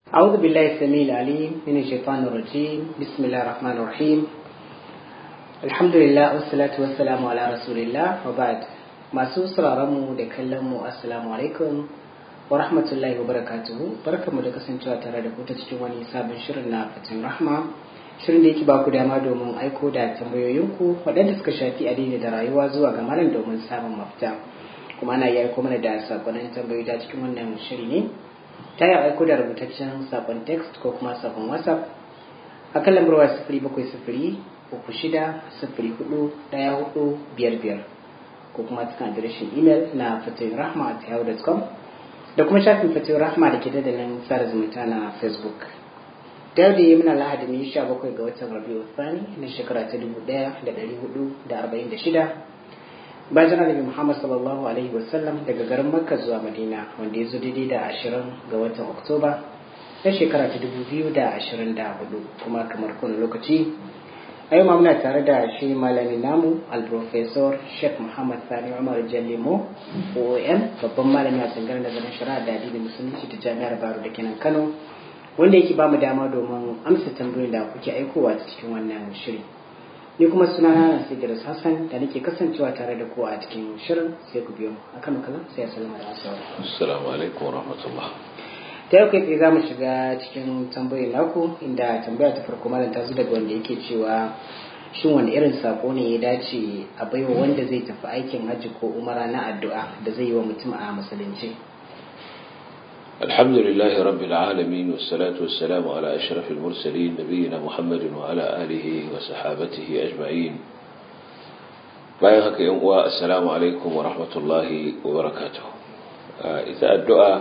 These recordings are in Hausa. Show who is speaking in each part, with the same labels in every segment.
Speaker 1: أعوذ بالله السميع العليم من الشيطان الرجيم بسم الله الرحمن الرحيم الحمد لله والصلاة والسلام على رسول الله وبعد masu sauraronmu da kallonmu assalamu alaikum wa rahmatullahi wa barakatuhu barkamu da kasancewa tare da ku ta cikin wani sabon shirin na fatin rahma shirin da yake ba ku dama domin aiko da tambayoyinku waɗanda suka shafi addini da rayuwa zuwa ga malam domin samun mafita kuma ana iya aiko mana da sakonnin tambayoyi ta cikin wannan shiri ne ta yi aiko da rubutaccen sakon text ko kuma sakon whatsapp a kan lambar waya sifiri bakwai sifiri uku shida sifiri hudu ɗaya hudu biyar biyar ko kuma cikin adireshin imel na fatoyin rahma at yahoo.com da kuma shafin fatoyin rahma da ke dandalin sada zumunta na facebook da yau da yi muna lahadi ne sha bakwai ga watan rabiu thani na shekara ta dubu ɗaya da ɗari hudu da arba'in da shida bayan annabi muhammad sallallahu alaihi wasallam daga garin makka zuwa madina wanda ya zo daidai da ashirin ga watan oktoba na shekara ta dubu biyu da ashirin da hudu kuma kamar kowane lokaci a yau muna tare da shi malamin namu alprofesor sheikh muhammad sani umar jallimo oom babban malami a tsangar nazarin shari'a da addinin musulunci ta jami'ar baro da kenan kano wanda yake ba mu dama domin amsa tambayoyin da kuke aikowa ta cikin wannan shiri ni kuma suna na Sidiris Hassan da nake kasancewa tare da ku a cikin shirin sai ku biyo mu akan makalan sai assalamu alaikum
Speaker 2: assalamu alaikum wa rahmatullah
Speaker 1: ta yau kai tsaye za mu shiga cikin tambayoyin naku inda tambaya ta farko malam ta zo daga wanda yake cewa shin wani irin sako ne ya dace a baiwa wanda zai tafi aikin hajji ko umara na addu'a da zai yi wa mutum a musulunci
Speaker 2: الحمد لله رب العالمين والصلاة والسلام على أشرف المرسلين نبينا محمد وعلى آله وصحابته أجمعين bayan haka yan uwa assalamu alaikum wa rahmatullahi wa barakatuh ita addu'a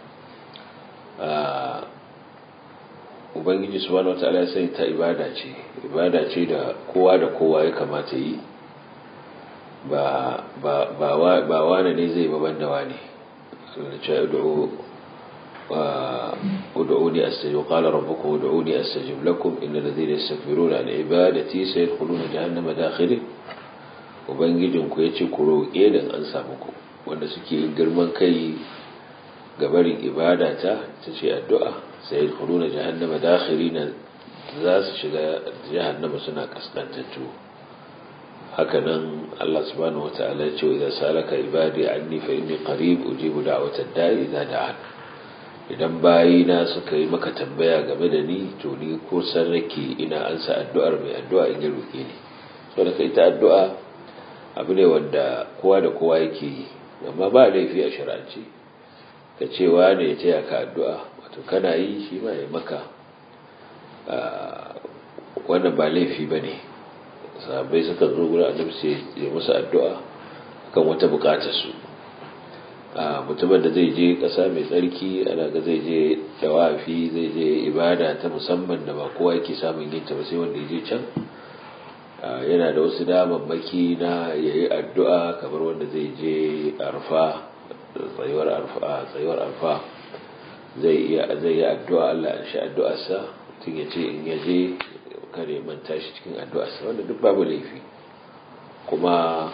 Speaker 2: ubangiji subhanahu wataala ya sai ta ibada ce ibada ce da kowa da kowa ya kamata yi ba ba ba wane ne zai baban da wane Allah ya ce ادعوني استجب قال ربكم ادعوني استجب لكم ان الذين يستكبرون عن عبادتي سيدخلون جهنم داخلين ubangijin ku yace ku roƙe dan an samu ku wanda suke yin girman kai ga barin ibada ta tace addu'a sai yadkhuluna jahannama dakhirina za su shiga jahannama suna kaskantattu hakanan Allah subhanahu wataala ya ce idza salaka ibadi anni fa inni qarib ujibu da'watad da'i idza da'an idan bayina suka yi maka tambaya game da ni to ni ko san rake ina ansa addu'ar mai addu'a in ya roke ni so da ita addu'a abu ne wanda kowa da kowa yake yi amma ba laifi a shar'ance ka cewa ne ya taya ka addu'a wato kana yi shi ma ya maka wannan ba laifi ba ne sahabbai suka zo gurin annabi sai ya musu addu'a kan wata bukatar su mutumin da zai je ƙasa mai tsarki ana ga zai je dawafi zai je ibada ta musamman da ba kowa yake samun yin ta ba sai wanda ya je can yana da wasu damammaki na yayi addu'a kamar wanda zai je arfa tsayuwar arfa tsayuwar arfa zai iya zai yi addu'a Allah ya shi addu'arsa tun ya ce in ya je kare manta shi cikin addu'arsa wanda duk babu laifi kuma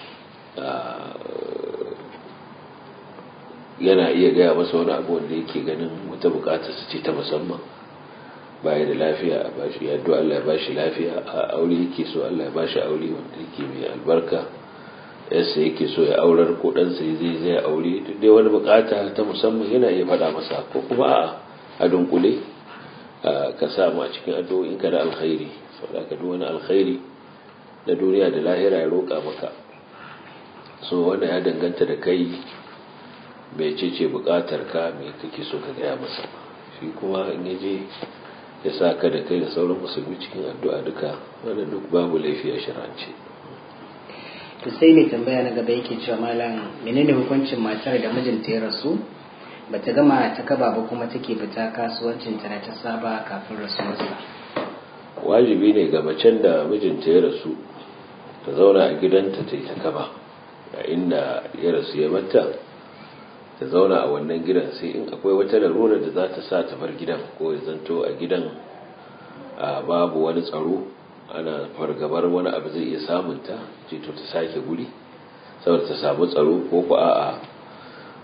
Speaker 2: yana iya gaya masa wani abu wanda yake ganin wata bukatar su ce ta musamman baya da lafiya a bashi ya addu'a Allah ya bashi lafiya a aure yake so Allah ya bashi aure wanda yake mai albarka yasa yake so ya aurar ko dan sai zai zai aure duk dai wani bukata ta musamman yana iya faɗa masa ko kuma a a dunkule ka samu a cikin addu'o'in ka da alkhairi saboda ka duk wani alkhairi na duniya da lahira ya roƙa maka so wanda ya danganta da kai mai ce bukatar ka mai kake so ka gaya masa shi kuma in yaje ya sa ka da kai da sauran musulmi cikin addu'a duka wanda duk babu laifi a shirance
Speaker 1: to sai mai tambaya na gaba yake cewa malam menene hukuncin matar da mijinta ya rasu bata gama ta kaba ba kuma take fita kasuwancin ta na ta saba kafin rasuwarsa
Speaker 2: wajibi ne ga macen da mijinta ya rasu ta zauna a gidanta ta yi ta kaba a inda ya rasu ya mata ta zauna a wannan gidan sai in akwai wata larura da za ta sa ta bar gidan ko ya zanto a gidan babu wani tsaro ana fargabar wani abu zai iya samunta ce to ta sake guri saboda ta samu tsaro ko ku a'a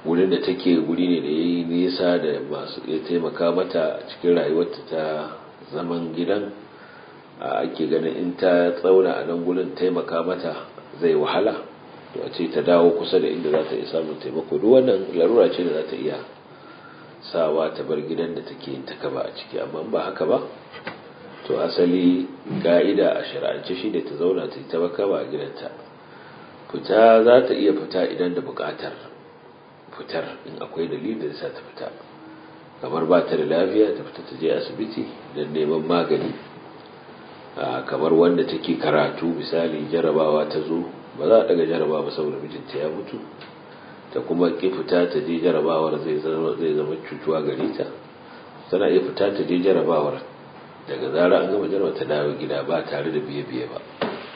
Speaker 2: wurin da take guri ne da ya yi nisa da masu ya taimaka mata a cikin rayuwarta ta zaman gidan ake ganin in ta tsauna a nan gurin taimaka mata zai wahala to a ce ta dawo kusa da inda za ta iya samun taimako duk wannan larura ce da za ta iya sawa ta bar gidan da take yin ta kaba a ciki amma ba haka ba to asali ka'ida a shari'ance shi da ta zauna ta yi ta kaba a gidanta fita za ta iya fita idan da buƙatar fitar in akwai dalilin da sa ta fita kamar ba ta da lafiya ta fita ta je asibiti don neman magani kamar wanda take karatu misali jarabawa ta zo ba za a daga jarabawa saboda mijinta ya mutu ta kuma ki fita ta je jarabawar zai zama cutuwa gare ta tana iya fita ta je jarabawar daga zara an gama jarabawa ta dawo gida ba tare da biye-biye ba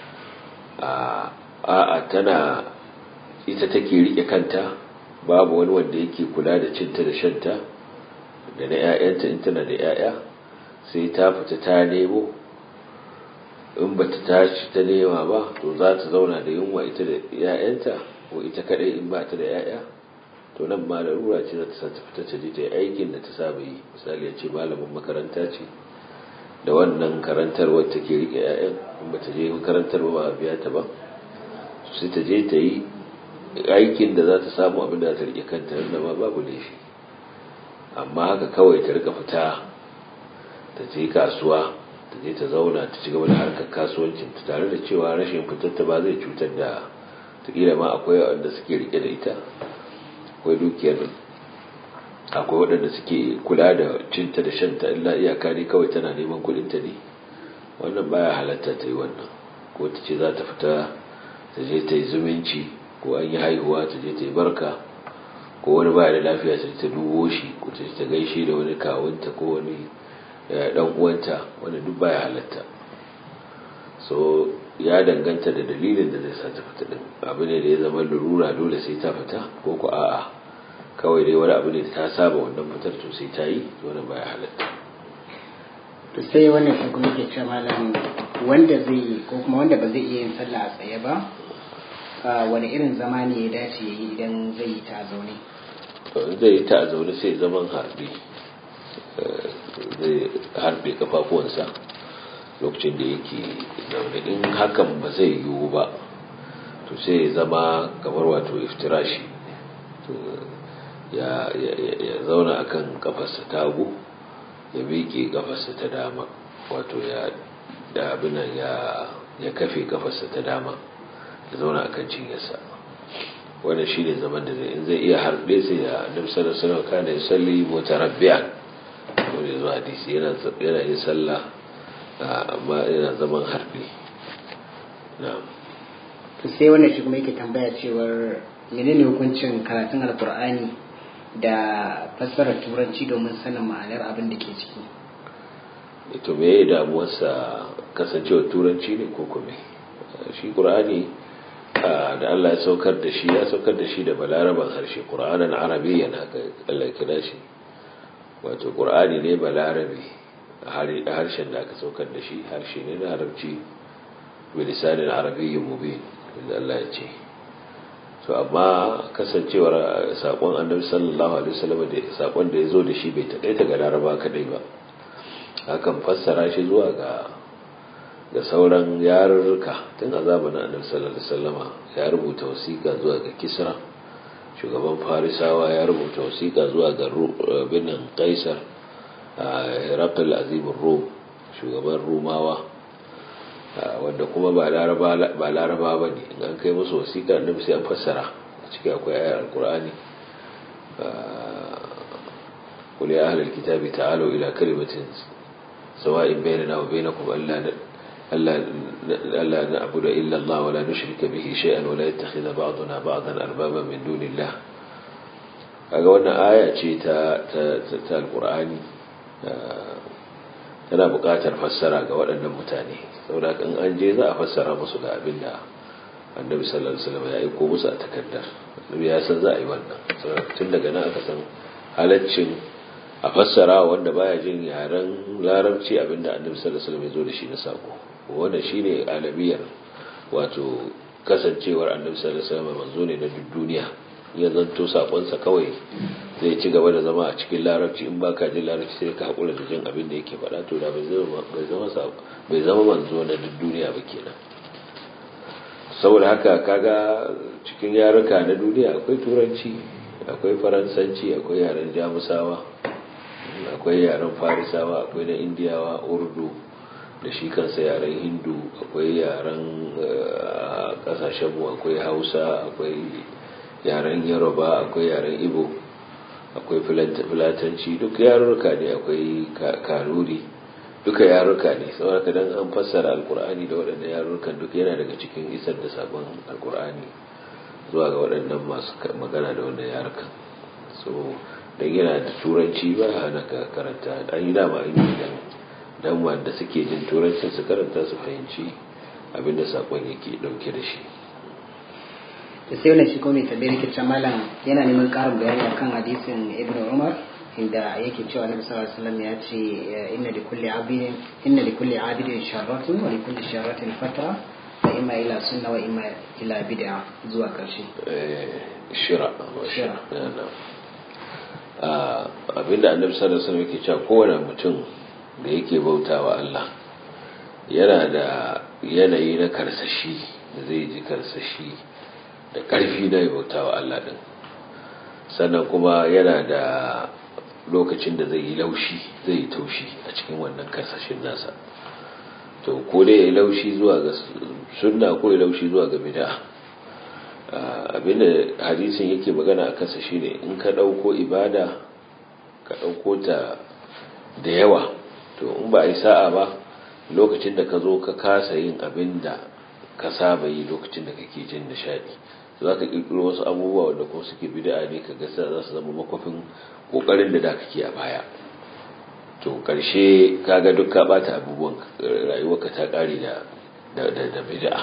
Speaker 2: a'a tana ita take rike kanta babu wani wanda yake kula da cinta da shanta da na 'ya'yanta in tana da 'ya'ya sai ta fita ta nemo in ba ta tashi ta nema ba to za ta zauna da yunwa ita da 'ya'yanta ko ita kadai in ba ta da 'ya'ya to nan ma larura ce za ta sa ta fita ta je ta yi aikin da ta saba yi misali ya ce malamin makaranta ce da wannan karantarwar take rike 'ya'yan in ba ta je makarantar ba a biya ta ba sai ta je ta yi aikin da za ta samu abin da za ta rike kanta da ma babu laifi amma haka kawai ta rika fita ta je kasuwa ta je ta zauna ta ci gaba da harkar kasuwancin ta tare da cewa rashin fitar ta ba zai cutar da takila ma akwai wanda suke rike da ita akwai dukiyar akwai waɗanda suke kula da cinta da shanta illa iyaka ne kawai tana neman kuɗin ta ne wannan baya halatta ta yi wannan ko ta ce za ta fita ta je ta yi zumunci ko an yi haihuwa ta je ta yi barka ko wani baya da lafiya ta ta dubo shi ko ta ta gaishe da wani kawunta ko wani dan uwanta wanda duk baya halatta so ya danganta da dalilin da zai sa ta fita din abu ne da ya zama lurura dole sai ta fita ko ko a'a kawai dai wani abu ne da ta saba wannan fitar to sai ta yi to wannan baya halatta
Speaker 1: to sai wannan shi kuma ke cewa malam wanda zai ko kuma wanda ba zai iya yin sallah a tsaye ba wani irin zama ne ya dace ya yi idan zai yi ta zaune
Speaker 2: zai yi ta zaune sai zaman harbi zai harbe kafafuwansa lokacin da yake zaune in hakan ba zai yiwu ba to sai ya zama kamar wato iftirashi ya zauna akan kafarsa ta hagu ya miƙe kafarsa ta dama wato ya da abinan ya kafe kafarsa ta dama ya zauna a kan cinyarsa wanda shi ne zaman da zai in zai iya harbe sai ya annabi sallallahu alaihi wasallam kana yusalli mutarabbi'an wanda zuwa hadisi yana yana yin sallah amma yana zaman harbe na'am
Speaker 1: to sai wannan shi kuma yake tambaya cewar menene hukuncin karatun alkur'ani da fassarar turanci domin sanin ma'anar abin da ke ciki
Speaker 2: ito me ya damuwarsa kasancewar turanci ne ko kuma shi qur'ani da Allah ya saukar da shi ya saukar da shi da balaraban harshe qur'anan arabiyyan haka Allah kira shi wato qur'ani ne balarabi harshen da aka saukar da shi harshe ne na arabci bilisanin arabiyyin mubin da Allah ya ce to amma kasancewar sakon annabi sallallahu alaihi wasallam da sakon da yazo da shi bai takaita ga laraba kadai ba hakan fassara shi zuwa ga da sauran yarurruka tun a zamanin annabi sallallahu alaihi wasallama ya rubuta wasiƙa zuwa ga kisra shugaban farisawa ya rubuta wasiƙa zuwa ga binin kaisar herakl azimin rom shugaban rumawa wanda kuma ba laraba ba ne in an kai musu wasiƙa annabi sai an fassara a ciki akwai ayar alkur'ani قل يا أهل الكتاب تعالوا إلى كلمة سواء بيننا وبينكم ألا ألا ألا نعبد إلا الله ولا نشرك به شيئا ولا يتخذ بعضنا بعضا أربابا من دون الله kaga wannan aya ce ta ta alqur'ani tana buƙatar fassara ga waɗannan mutane saboda kan an je za a fassara musu ga abin da annabi sallallahu alaihi wasallam ya aiko musu a takardar annabi ya san za a yi wannan saboda tun daga nan aka san halaccin a fassara wanda baya jin yaren larabci abinda annabi sallallahu alaihi wasallam ya zo da shi na sako wannan shine alamiyar wato kasancewar annabi sallallahu alaihi wasallam manzo ne na duk duniya ya zanto sakonsa kawai zai ci gaba da zama a cikin larabci in baka jin larabci sai ka haƙura da jin abin da yake faɗa to da bai zama manzo na duk duniya ba kenan saboda haka kaga cikin yaruka na duniya akwai turanci akwai faransanci akwai yaren jamusawa akwai yaren farisawa akwai na indiyawa urdu da shi kansa yaren hindu akwai yaren kasashenmu akwai hausa akwai yaren yaroba akwai yaren ibo akwai filatanci duk yarurruka ne akwai kanuri duka yarurruka ne saboda dan an fassara alkur'ani da waɗannan yarurrukan duk yana daga cikin isar da sabon alkur'ani zuwa ga waɗannan masu magana da wannan yarukan so dan yana da turanci ba hana ka karanta an yi dama an yi dan dan wanda suke jin turancin su karanta su fahimci abinda sakon yake dauke da shi
Speaker 1: da sai wannan shi kuma tambayar yake cewa malam yana neman karin bayani akan hadisin ibnu umar inda yake cewa annabi sallallahu alaihi wasallam ya ce inna li kulli abidin inna li kulli abidin sharratun wa li kulli sharratin fatra wa imma ila sunna wa imma ila bid'a zuwa karshe
Speaker 2: shira
Speaker 1: Shira.
Speaker 2: abinda annabi sallallahu alaihi wasallam yake cewa kowane mutum da yake bautawa Allah yana da yanayi na karsashi da zai ji karsashi da ƙarfi na ya bautawa Allah din sannan kuma yana da lokacin da zai yi laushi zai yi taushi a cikin wannan karsashin nasa to ko dai ya yi laushi zuwa ga sunna ko ya laushi zuwa ga bid'a abinda hadisin yake magana a kansa shine in ka ɗauko ibada ka ɗauko ta da yawa to in ba a yi sa'a ba lokacin da ka zo ka kasa yin abin da ka saba yi lokacin da kake jin nishadi za ka ƙirƙiro wasu abubuwa wanda kuma suke bid'a ne ka gasa za su zama makwafin ƙoƙarin da da kake a baya to ƙarshe kaga duk ka ɓata abubuwan rayuwarka ta ƙare da da bid'a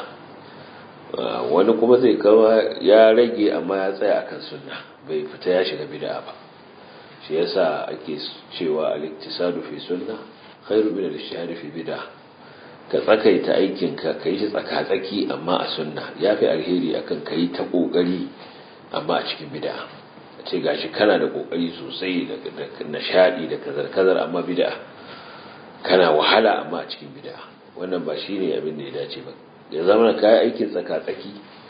Speaker 2: wani kuma zai kama ya rage amma ya tsaya akan sunna bai fita ya shiga bid'a ba shi yasa ake cewa al-iktisadu fi sunna khairu min al-ijtihad fi bid'a ka tsakaita aikin ka kai shi tsaka-tsaki amma a sunna yafi alheri akan kai ta kokari amma a cikin bid'a ce gashi kana da kokari sosai da nishadi da kazar-kazar amma bid'a kana wahala amma a cikin bid'a wannan ba shine abin da ya dace ba ya zama ka aikin tsaka-tsaki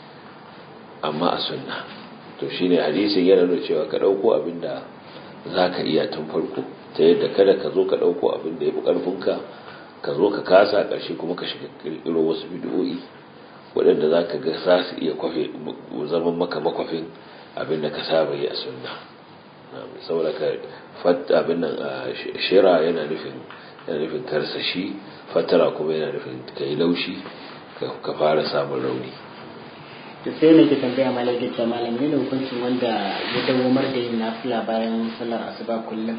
Speaker 2: amma a sunna to shine hadisin yana nuna cewa ka dauko abin da zaka iya tun farko ta yadda kada ka zo ka dauko abin da yafi karfinka ka zo ka kasa ƙarshe kuma ka shiga kirkiro wasu bid'o'i waɗanda za ka ga za su iya kwafe zaman maka makwafin abin da ka saba yi a sunna saboda ka fatta abin nan a shira yana nufin yana nufin karsashi fatara kuma yana nufin ka yi laushi ka fara samun rauni
Speaker 1: to sai ne ke tambaya malam ke cewa malam ne hukuncin wanda ya dawomar da yin nafila bayan sallar asuba kullum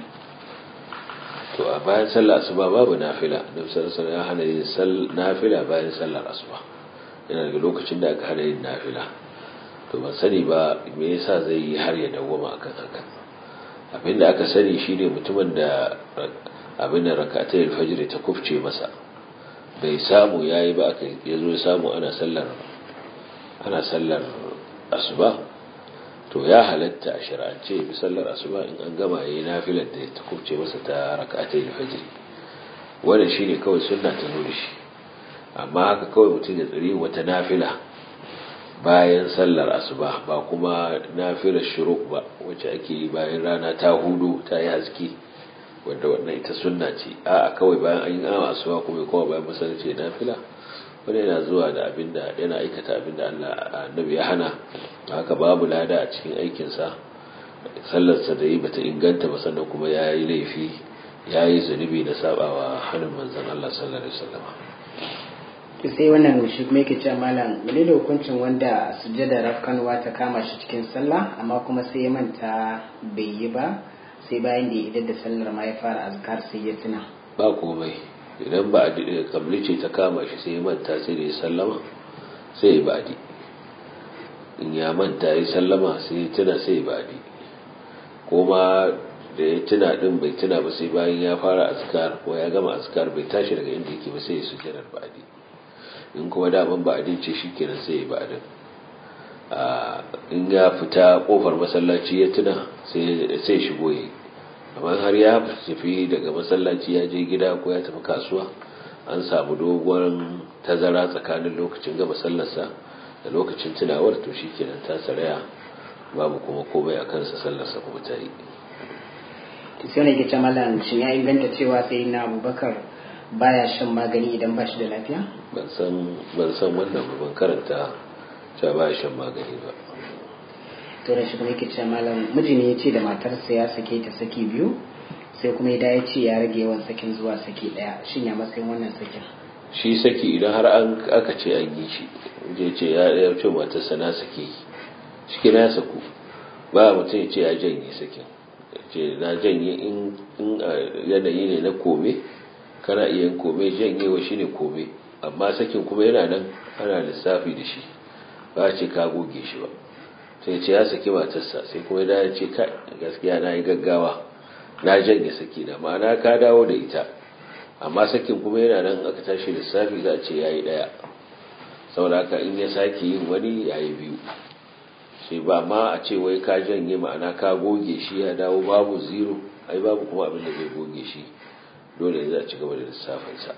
Speaker 2: to a bayan sallar asuba babu nafila don sallar ya hana yin nafila bayan sallar asuba yana daga lokacin da aka hana yin nafila to ban sani ba me yasa zai yi har ya dawwama akan haka abinda aka sani shine mutumin da abin da rakatai alfajr ta kufce masa bai samu yayi ba aka yazo ya samu ana sallar ana sallar asuba to ya halatta a shari'ance bi sallar asuba in an gama yayi nafilar da ta kufce masa ta rakatai alfajr wannan shine kawai sunna ta nuna shi amma haka kawai mutum ya tsiri wata nafila bayan sallar asuba ba kuma nafilar shuruk ba wacce ake yi bayan rana ta hudu ta yi haske wanda wannan ita sunna ce a kawai bayan an yi awa asuba kuma kowa bayan masallaci nafila wani yana zuwa da abinda yana aikata abinda Allah annabi ya hana haka babu lada a cikin aikinsa sallarsa da yi bata inganta ba sannan kuma ya yi laifi ya yi zunubi da sabawa hannun manzon Allah sallallahu alaihi wasallam
Speaker 1: to sai wannan shi kuma yake cewa malam mene da hukuncin wanda sujjada rafkanwa ta kama shi cikin sallah amma kuma sai ya manta bai yi ba sai bayan da ya idar da sallar ma ya fara azkar sai ya tuna
Speaker 2: ba komai idan ba a kabli ce ta kama shi sai ya manta sai da ya sallama sai ya ba'adi in ya manta ya sallama sai ya tuna sai ya ba'adi kuma da ya tuna din bai tuna ba sai bayan ya fara azkar ko ya gama azkar bai tashi daga inda yake ba sai ya sujjadar ba'adi in kuma daman ba'adin ce shi kenan sai ya ba'adin in ya fita kofar masallaci ya tuna sai shigo yi amma har ya tafi daga masallaci ya je gida ko ya tafi kasuwa an samu dogon tazara tsakanin lokacin gaba sallarsa da lokacin tunawar to shi kenan ta saraya babu kuma komai a kansa sallarsa kuma ta yi
Speaker 1: sai ne ke ce malam shin ya inganta cewa sai na abubakar baya shan magani idan ba shi da lafiya
Speaker 2: ban san wannan ban karanta cewa baya shan magani ba
Speaker 1: to da shi kuma yake ce malam miji ne ya ce da matarsa ya sake ta saki biyu sai kuma ya ya ce ya rage yawan sakin zuwa saki daya shin ya matsayin wannan sakin
Speaker 2: shi saki idan har an aka ce an yi shi je ce ya ya ce matarsa na sake shi na saku ba mutum ya ce ya janye sakin ce na janye in yanayi ne na kome kana iya kome janyewa shi ne kome amma sakin kuma yana nan ana lissafi da shi ba ce ka goge shi ba sai ce ya saki matarsa sai kuma ya ce ka gaskiya na yi gaggawa na janye saki na ma'ana ka dawo da ita amma sakin kuma yana nan aka tashi lissafi za a ce ya yi ɗaya saboda haka in ya sake yin wani ya yi biyu sai ba ma a ce wai ka janye ma'ana ka goge shi ya dawo babu zero ai babu kuma abin da zai goge shi dole ne za a ci gaba da lissafinsa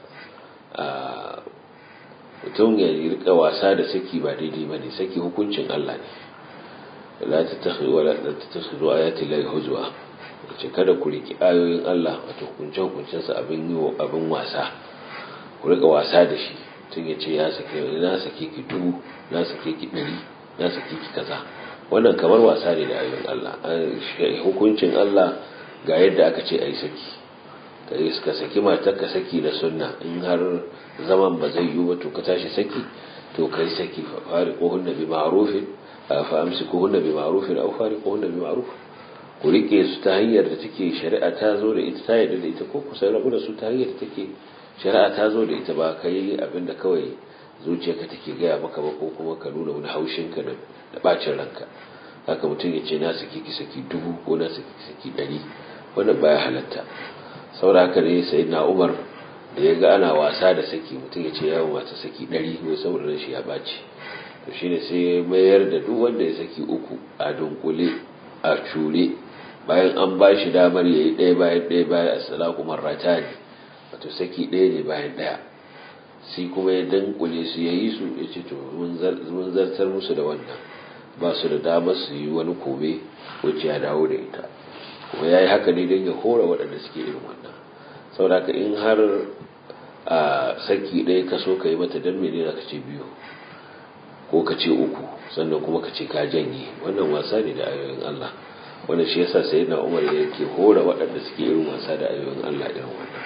Speaker 2: mutum ya rika wasa da saki ba daidai ba ne saki hukuncin Allah ne la ta takhri wala ta takhri ayati la huzwa ce kada ku riki ayoyin Allah wato hukuncin hukuncin sa abin yi abin wasa ku rika wasa da shi tun ya ce ya sake na sake ki dubu na sake ki dari na sake ki kaza wannan kamar wasa ne da ayoyin Allah hukuncin Allah ga yadda aka ce ai saki kai suka saki matar ka saki da sunna in har zaman ba zai yi ba to ka tashi saki to kai saki fa fariquhunna bi ma'rufin fa amsikuhunna bi ma'rufin aw fariquhunna bi ma'ruf ku rike su ta hanyar da take shari'a ta zo da ita ta yarda da ita ko ku sai rabu da su ta hanyar da take shari'a ta zo da ita ba kai abinda kawai zuciyarka take gaya maka ba ko kuma ka nuna wani haushinka da bacin ranka haka mutum ya ce na saki ki saki dubu ko na saki ki saki ɗari wannan baya halatta saboda haka ne sai na umar da ya ga ana wasa da saki mutum ya ce yawon mata saki ɗari ko saboda ran shi ya ɓaci to shine sai ya mayar da duk wanda ya saki uku a dunkule a cure bayan an ba shi damar ya yi ɗaya bayan ɗaya bayan asalaku marrata ne wato saki ɗaya ne bayan ɗaya sai kuma ya dankule su ya yi su ya ce to mun zartar musu da wannan ba su da damar su yi wani kome wacce ya dawo da ita kuma ya yi haka ne don ya hora waɗanda suke irin wannan saboda in har a saki ɗaya ka so ka yi mata don mene za ka ce biyu ko ka ce uku sannan kuma ka ce ka janye wannan wasa ne da ayoyin Allah wanda shi yasa sai na umar yake hora waɗanda suke irin wasa da ayoyin Allah irin wannan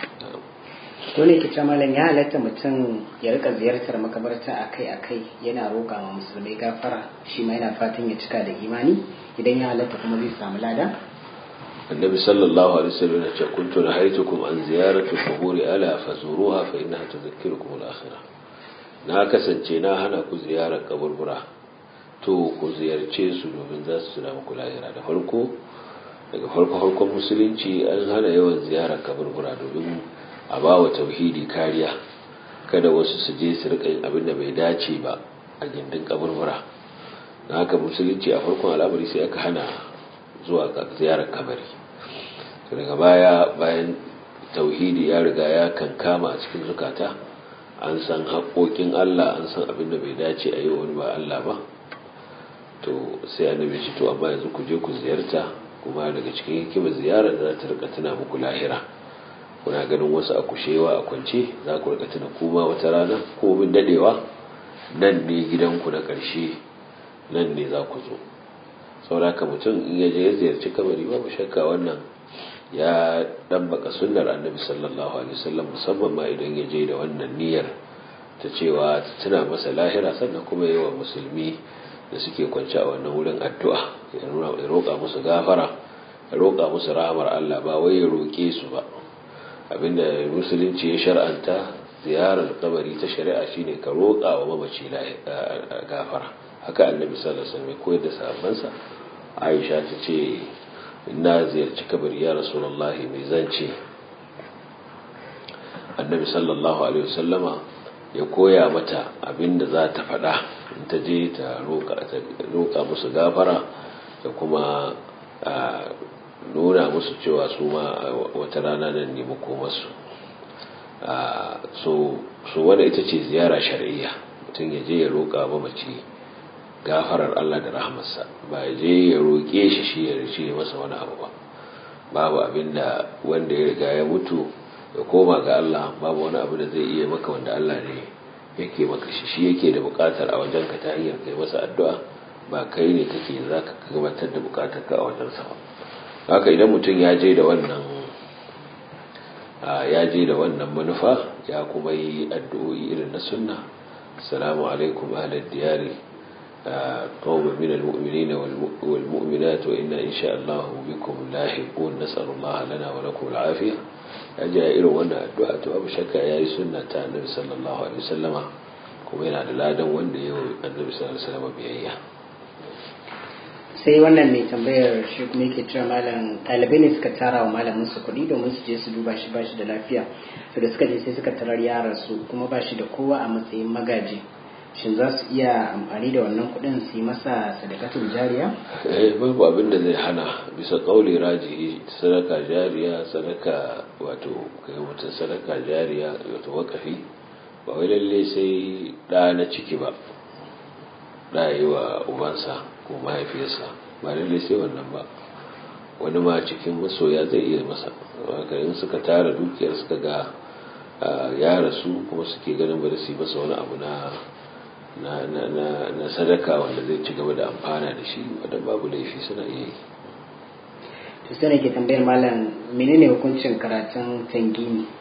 Speaker 1: to ne kice malam ya halatta mutum ya rika ziyartar makabarta akai-akai yana roƙa ma musulmai gafara shi ma yana fatan ya cika da imani idan ya halatta kuma zai samu lada
Speaker 2: النبي صلى الله عليه وسلم كنت نهيتكم عن زيارة القبور ألا فزوروها فإنها تذكركم الآخرة na kasance na hana ku ziyarar kaburbura to ku ziyarce su domin za su tuna muku lahira da farko daga farko farkon musulunci an hana yawan ziyarar kaburbura domin a ba wa tauhidi kariya kada wasu su je su rika yin abin da bai dace ba a gindin kaburbura na haka musulunci a farkon al'amari sai aka hana zuwa ziyarar kabari daga baya bayan tauhidi ya riga ya kankama a cikin zukata an san haƙoƙin Allah an san abin da bai dace a yi wani ba Allah ba to sai annabi ce to amma yanzu ku je ku ziyarta kuma daga cikin hikimar ziyarar da za ta rika tuna muku lahira kuna ganin wasu a kushewa a kwance za ku rika tuna kuma wata rana ko bin dadewa nan ne gidanku na ƙarshe nan ne za ku zo sauraka mutum in ya je ya ziyarci kabari babu shakka wannan ya ɗabbaka sunnar annabi sallallahu alaihi wasallam musamman ma idan ya je da wannan niyyar ta cewa tuna masa lahira sannan kuma yi wa musulmi da suke kwanci a wannan wurin addu'a ya roƙa musu gafara ya roƙa musu rahamar Allah ba wai ya roƙe su ba abinda musulunci ya shar'anta ziyarar kabari ta shari'a shine ka roƙa wa mamaci gafara haka annabi sallallahu alaihi wasallam ya koyar da sahabbansa Aisha ta ce na ziyarci kabari ya rasulullahi mai zance annabi sallallahu alaihi wasallama ya koya mata abin da za ta faɗa in ta je ta roƙa musu gafara da kuma nuna musu cewa su ma wata rana nan ne makomarsu so wadda ita ce ziyara shari'iyya mutum ya je ya roƙa mamaci gafarar Allah da rahmarsa ba ya je ya roƙe shi shi ya rice masa wani abu ba babu abin da wanda ya riga ya mutu ya koma ga Allah babu wani abu da zai iya maka wanda Allah ne yake maka shi shi yake da buƙatar a wajen ka ta hanyar kai masa addu'a ba kai ne kake za ka gabatar da buƙatar ka a wajen sa ba haka idan mutum ya je da wannan ya je da wannan manufa ya kuma yi addu'o'i irin na sunna assalamu alaikum ahlal diyari قوم من المؤمنين والمؤمنات وإنا إن شاء الله بكم لاحقون نسأل الله لنا ولكم العافية أجا إلو وانا الدعاء أبو شكا يا سنة النبي صلى الله عليه وسلم kuma yana da ladan wanda yau annabi sallallahu alaihi wasallam biyayya
Speaker 1: sai wannan mai tambayar shi kuma yake cewa malam ɗalibai ne suka tara wa malamin su kuɗi domin su je su duba shi bashi da lafiya to da suka je sai suka tarar yaran su kuma bashi da kowa a matsayin magaji shin za su iya amfani da wannan kuɗin su yi masa sadakatun jariya?
Speaker 2: eh babu abin da zai hana bisa ƙauli rajihi sadaka jariya sadaka wato kai mutum sadaka jariya wato wakafi ba wai lalle sai ɗa na ciki ba ɗa yi wa ubansa ko mahaifiyarsa ba lalle sai wannan ba wani ma cikin masoya zai iya masa in suka tara dukiyar suka ga ya rasu kuma suke ganin ba da su yi masa wani abu na na, na, na, na sadaka wanda zai ci gaba da amfana da shi wadda babu laifi suna iya yi
Speaker 1: to sai ke tambayar malam menene hukuncin karatun tangimi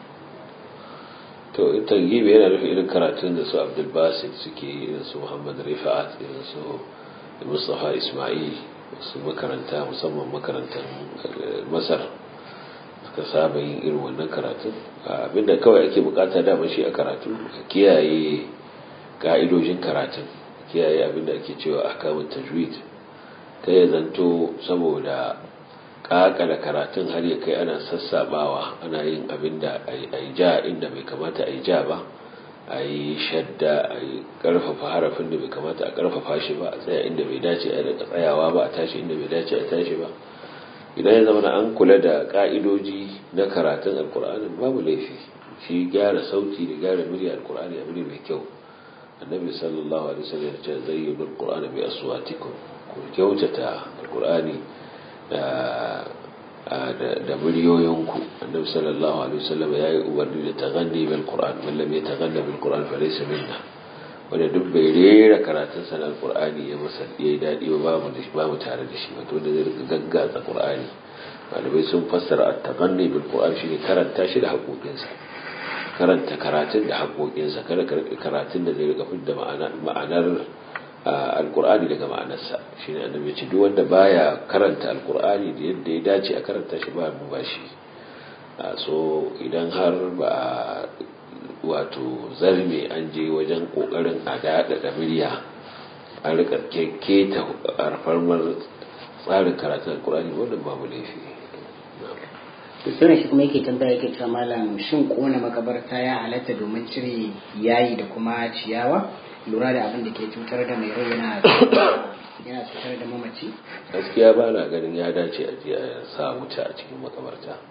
Speaker 2: to tangimi yana nufin irin karatun da su abdul basit suke irin su muhammad rifa'at irin su mustafa ismail su makaranta musamman makarantar masar suka saba yin irin wannan karatun abinda kawai ake bukata dama shi a karatu ka kiyaye ka'idojin karatun kiyaye abinda ake cewa ahkamut tajwid ta ya zanto saboda kakala karatun har ya kai ana sassabawa ana yin abinda a yi ja inda bai kamata a yi ja ba a yi shadda a yi karfafa harafin da bai kamata a karfafa shi ba a tsaya inda bai dace a daga tsayawa ba a tashi inda bai dace a tashi ba idan ya zama an kula da ka'idoji na karatun alkur'anin babu laifi shi gyara sauti da gyara murya alkur'ani abu ne mai kyau annabi sallallahu alaihi wasallam ya ce zayyinu alqur'ana bi aswatikum ku kyautata alqur'ani da da muryoyinku annabi sallallahu alaihi wasallam ya yi umarni da taganni bil qur'an man lam yataghanna bil qur'an fa laysa minna wanda duk bai rera karatun sa alqur'ani ya masa yayi dadi ba babu da babu tare da shi wato da zai rika gaggatsa qur'ani malamai sun fassara at-taghanni bil qur'an shine karanta shi da haƙoƙinsa karanta karatun da haƙoƙinsa kada karatun da zai rika fidda ma'anar alkur'ani daga ma'anarsa shi ne annabi ce duk wanda baya karanta alkur'ani da yadda ya dace a karanta shi ba mu ba shi so idan har ba wato zarme an je wajen kokarin a daɗa da murya an rika keketa alfarmar tsarin karatun alkur'ani wannan babu laifi
Speaker 1: to sai shi kuma yake tambaya yake cewa malam shin kona makabarta ya halatta domin cire yayi da kuma ciyawa lura da abin da ke cutar da mai rai yana yana cutar da mamaci
Speaker 2: gaskiya ba na ganin ya dace a je a sa wuta a cikin makabarta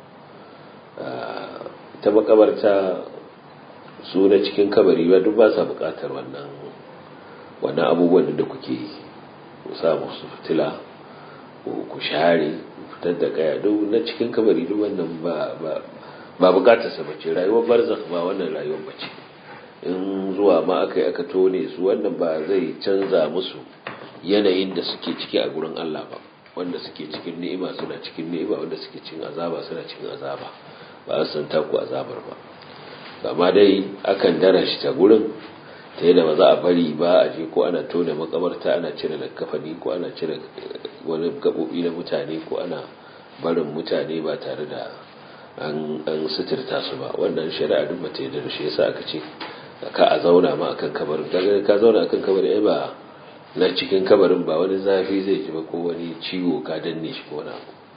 Speaker 2: ta makabarta su na cikin kabari ba duk ba sa bukatar wannan wannan abubuwan da kuke yi ku sa musu fitila ku share fitar da kaya duk na cikin kabari duk wannan ba ba ba bukatar sa bace rayuwar barzakh ba wannan rayuwar bace in zuwa ma aka yi aka tone su wannan ba zai canza musu yanayin da suke ciki a gurin Allah ba wanda suke cikin ni'ima suna cikin ni'ima wanda suke cikin azaba suna cikin azaba ba su san taku azabar ba amma dai akan darashi ta gurin ta yadda ba za a bari ba a je ko ana tone makabarta ana cire kafani ko ana cire wani gabobi na mutane ko ana barin mutane ba tare da an suturta su ba wannan shari'a duk ba ta yi da shi yasa aka ce ka a zauna ma akan kabarin kaga ka zauna akan kabarin ai ba na cikin kabarin ba wani zafi zai ji ba ko wani ciwo ka danne shi ko wani abu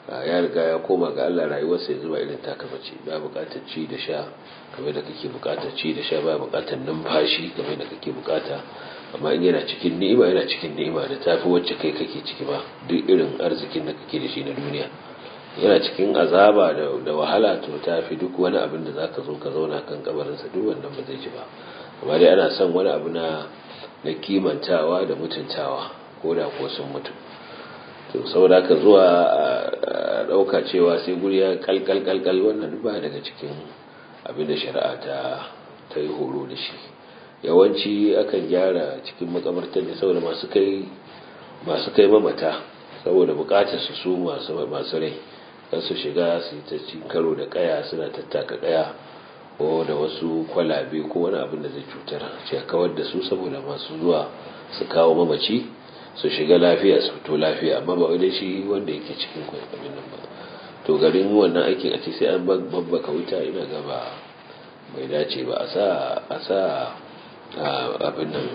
Speaker 2: ya riga ya koma ga Allah rayuwarsa yanzu ba irin taka bace ba bukatar ci da sha kamar da kake bukatar ci da sha ba bukatar numfashi kamar da kake bukata amma in yana cikin ni'ima yana cikin ni'ima da tafi wacce kai kake ciki ba duk irin arzikin da kake da shi na duniya yana cikin azaba da wahala to tafi duk wani abin da zaka zo ka zauna kan kabarinsa duk wannan ba zai ji ba amma dai ana son wani abu na na kimantawa da mutuntawa ko da ko sun mutu to saboda ka zuwa a dauka cewa sai guri ya kalkal kalkal wannan ba daga cikin abin da shari'a ta ta yi horo da shi yawanci akan gyara cikin makabartar ne saboda masu kai masu kai mamata saboda bukatar su su masu masu rai kan su shiga su ta cin karo da kaya suna tattaka kaya ko da wasu kwalabe ko wani abin da zai cutar ce kawar da su saboda masu zuwa su kawo mamaci su shiga lafiya su fito lafiya amma ba wai shi wanda yake cikin abin nan ba to garin wannan aikin a ce sai an babbaka wuta ina gaba bai dace ba a sa a sa abin nan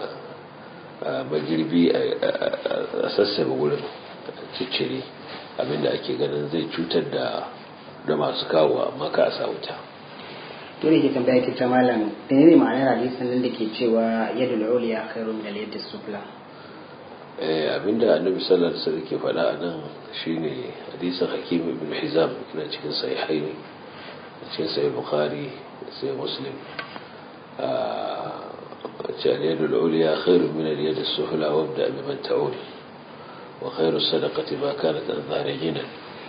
Speaker 2: magirbi a sassaba wurin ciccire abinda ake ganin zai cutar da da masu kawo amma ka a sa wuta
Speaker 1: to ne ke tambaya ke ta malam da ne ma'anar hadisin nan da ke cewa yadda uliya khairu min al-yad sufla
Speaker 2: eh abinda annabi sallallahu alaihi wasallam ke faɗa a nan shine hadisin hakim ibn hizam yana cikin sahihaini cikin sahih bukhari sai muslim اليد العليا خير من اليد السفلى وابدأ بمن تعول وخير الصدقة ما كانت عن ظهر غنى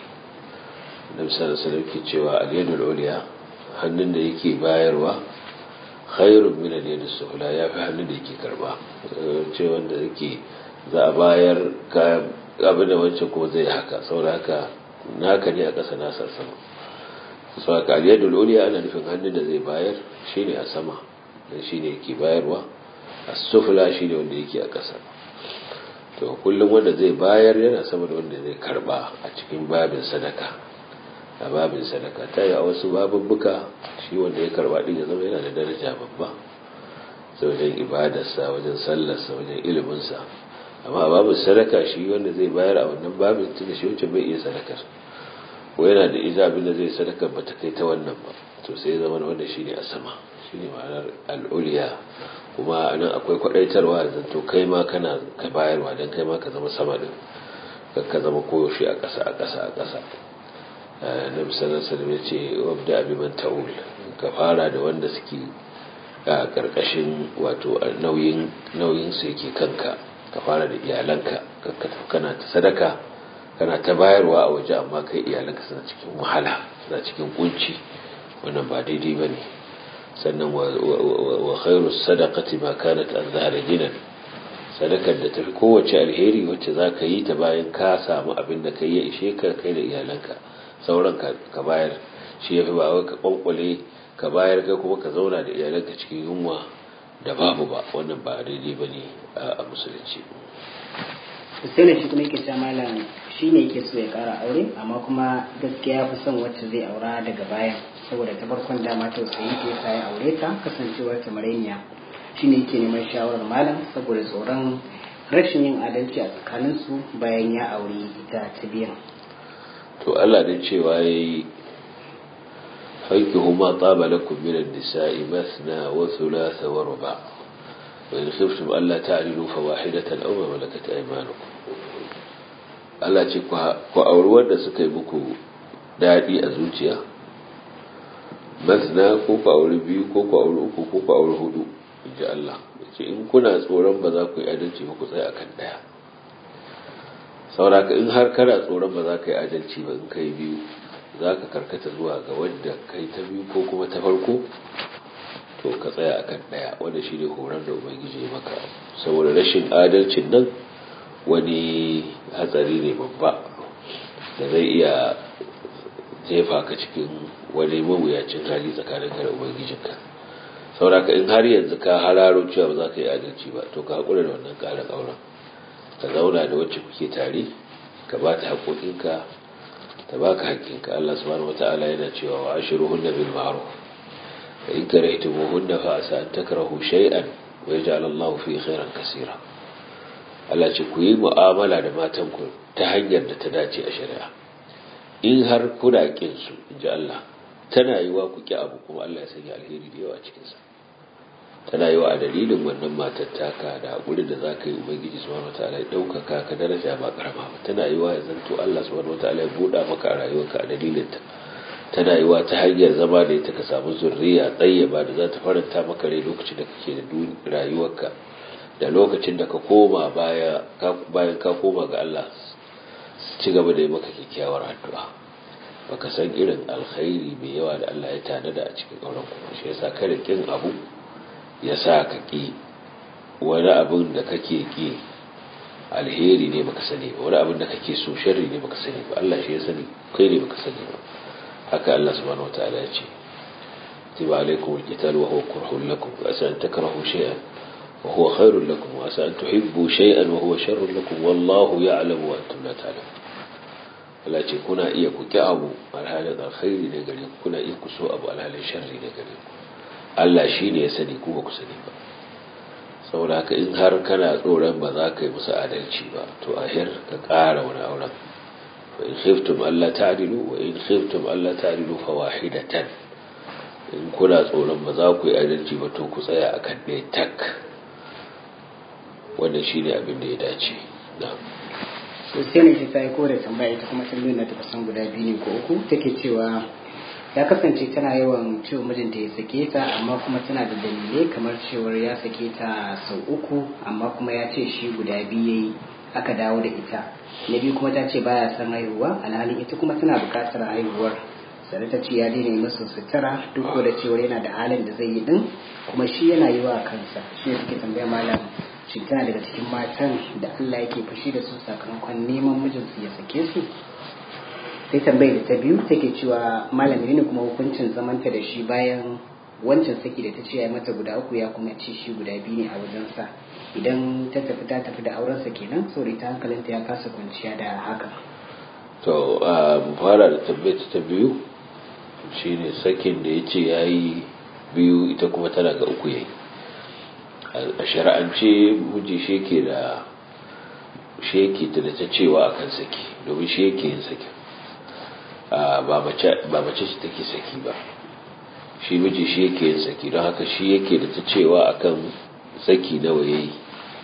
Speaker 2: النبي صلى الله عليه وسلم cewa اليد العليا hannun da yake bayarwa khairun min al-yad sufla ya fi hannun da yake karba ce wanda yake za a bayar ka abin da wancan kuma zai haka saboda haka naka ne a ƙasa nasa sama sau haka al-yad al-ulya ana nufin hannun da zai bayar shine a sama dan shine yake bayarwa as-sufla shine wanda yake a ƙasa to kullum wanda zai bayar yana sama da wanda zai karba a cikin babin sadaka a babin sadaka ta yi a wasu babubbuka shi wanda ya karba din ya zama yana da daraja babba sai wajen ibadarsa wajen sallarsa wajen iliminsa amma a babin sadaka shi wanda zai bayar a wannan babin tun da shi wancan bai iya sadakar ko yana da ija abin da zai sadaka ba ta kai ta wannan ba to sai zama wanda shi ne a sama shi ne ma'anar al'uliya kuma nan akwai kwadaitarwa da to kai ma kana ka bayarwa don kai ma ka zama sama din ka zama koyaushe a ƙasa a ƙasa a ƙasa na misalin salim ya ce wabda abiman ta'ul ka fara da wanda suke a ƙarƙashin wato nauyin su yake kanka ka fara da iyalanka kana ta sadaka kana ta bayarwa a waje amma kai iyalanka suna cikin wahala suna cikin kunci wannan ba daidai ba ne sannan wa khairu sadaqati ma kanat an zahara ginan sadakar da tafi kowace alheri wacce za ka yi ta bayan ka samu abin da ka yi ya ishe ka kai da iyalanka sauran ka bayar shi ya fi ba wai ka kwankwale ka bayar ka kuma ka zauna da iyalanka cikin yunwa da babu ba wannan ba daidai ba ne a musulunci
Speaker 1: sai ne shi kuma yake cewa malam shi ne yake so ya kara aure amma kuma gaskiya ya fi son wacce zai aura daga bayan saboda ta farkon dama tausayi ta yasa ya aure ta kasancewar ta mareniya shi ne yake neman shawarar malam saboda tsoron rashin yin adalci a tsakaninsu bayan ya aure ita ta biyan
Speaker 2: to Allah da cewa yayi fankihu ma taba lakum min an-nisa'i mathna wa thulatha wa ruba' wa in khiftum alla ta'dilu fawahidatan aw ma malakat aymanukum Allah ce ku auri wanda suka yi muku dadi a zuciya mathna ko ku auri biyu ko ku auri uku ko ku auri hudu inji Allah ce in kuna tsoron ba za ku yi adalci ba ku tsaya akan daya sauraka in har kana tsoron ba za ka yi adalci ba in kai biyu za ka karkata zuwa ga wadda kai ta biyu ko kuma ta farko to ka tsaya akan daya wanda shi ne horar da ubangiji maka saboda rashin adalcin nan wani hatsari ne babba da zai iya jefa ka cikin wani mawuyacin hali tsakanin ka da ubangijinka sauraka in har yanzu ka hararo cewa ba za ka yi adalci ba to ka haƙura da wannan ƙara ƙauran ka zauna da wacce kuke tare ka ba ta haƙoƙinka ta ba ka haƙƙinka Allah subhanahu wa ta'ala yana cewa wa ashiru hunna bil ma'ruf fa in karahtumuhunna fa asa an takrahu shay'an wa yaj'al Allahu fi khairan kaseera Allah ce ku yi mu'amala da matan ku ta hanyar da ta dace a shari'a in har kuna kin su inji Allah tana yiwa ku ki abu kuma Allah ya sanya alheri da yawa a cikin sa tana yiwa a dalilin wannan matar taka da hakuri da zaka yi ubangiji subhanahu wataala ya daukaka ka daraja ba karama ba tana yiwa ya zanto Allah subhanahu wataala ya buɗa maka a rayuwarka a dalilin ta tana yiwa ta hanyar zama da ita ka samu zurriya tsayyaba da za ta faranta maka rai lokacin da kake da rayuwarka da lokacin da ka koma bayan ka koma ga Allah ci gaba da yi maka kyakkyawar addu'a baka san irin alkhairi mai yawa da Allah ya tanada a cikin auren ku shi yasa kada kin abu ya sa ka ki wani abin da kake ki alheri ne baka sani ba wani abin da kake so sharri ne baka sani ba Allah shi ya sani kai ne baka sani ba haka Allah subhanahu wataala ya ce tiba alaikum alqital wa huwa kurhun lakum wa asa an takrahu shay'an wa huwa khairun lakum wa asa an tuhibbu shay'an wa huwa sharrun lakum wallahu ya'lamu wa antum la ta'lamun Allah ce kuna iya ku ki abu alhalin alkhairi ne gare ku kuna iya ku so abu alhalin sharri ne gare ku Allah shi ne ya sani ku ba ku sani ba saboda haka in har kana tsoron ba za ka yi musu adalci ba to ahir ka ƙara wani auren فإن خفتم ألا تعدلوا وإن خفتم ألا تعدلوا فواحدة in kuna tsoron ba za ku yi adalci ba to ku tsaya a kan ɗaya tak wannan shi ne abin da ya dace
Speaker 1: sosai ne ta yi kore tambaya ita kuma tambayin na ta kusan guda biyu ne ko uku take cewa ya kasance tana yawan cewa mijinta ya sake ta amma kuma tana da dalilai kamar cewar ya sake ta sau uku amma kuma ya ce shi guda biyu yayi aka dawo da ita na biyu kuma ta ce baya son haihuwa alhalin ita kuma tana buƙatar haihuwar sai ta ce ya daina yi masa sutura duk da cewa yana da halin da zai yi din kuma shi yana yi wa kansa shi ne suke tambaya malam shi tana daga cikin matan da Allah yake fushi da su sakamakon neman mijinsu ya sake su sai tambayar da ta biyu take cewa malami ne kuma hukuncin zamanta da shi bayan wancan saki da ta ce ya mata guda uku ya kuma ce shi guda biyu ne a wajensa idan ta tafi ta tafi da aurensa kenan saboda ta hankalinta ya kasa kwanciya da haka
Speaker 2: to mu fara da tambayar ta biyu shine sakin da ya ce ya yi biyu ita kuma tana ga uku yayi a shari'ance miji sheke da sheke ta da ta cewa akan saki domin shi yake yin sakin ba mace ce take saki ba shi miji shi yake yin saki don haka shi yake da ta cewa akan saki nawa yayi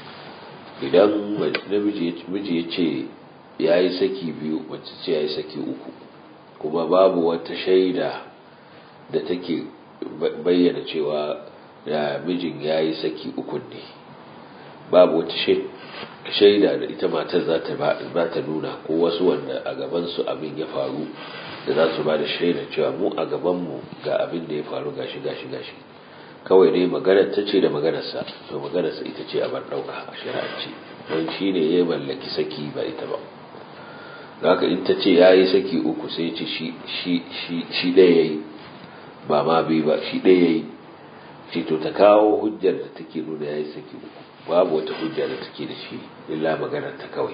Speaker 2: idan miji ya ce ya yi saki biyu mace ce ya yi saki uku kuma babu wata shaida da take bayyana cewa da mijin ya yi saki uku ne babu wata shaida da ita matar za ta ba ta nuna ko wasu wanda a gabansu abin ya faru da za su ba da shaida cewa mu a gabanmu ga abin da ya faru gashi gashi gashi kawai dai maganar ta ce da maganarsa to maganarsa ita ce a bar ɗauka a shari'arci don shi ne ya mallaki saki ba ita ba haka in ta ce ya yi saki uku sai ce shi ɗaya ya yi ba ma biyu ba shi ɗaya ya yi ce to ta kawo hujjar da take nuna ya yi saki uku babu wata hujja da take da shi illa maganar ta kawai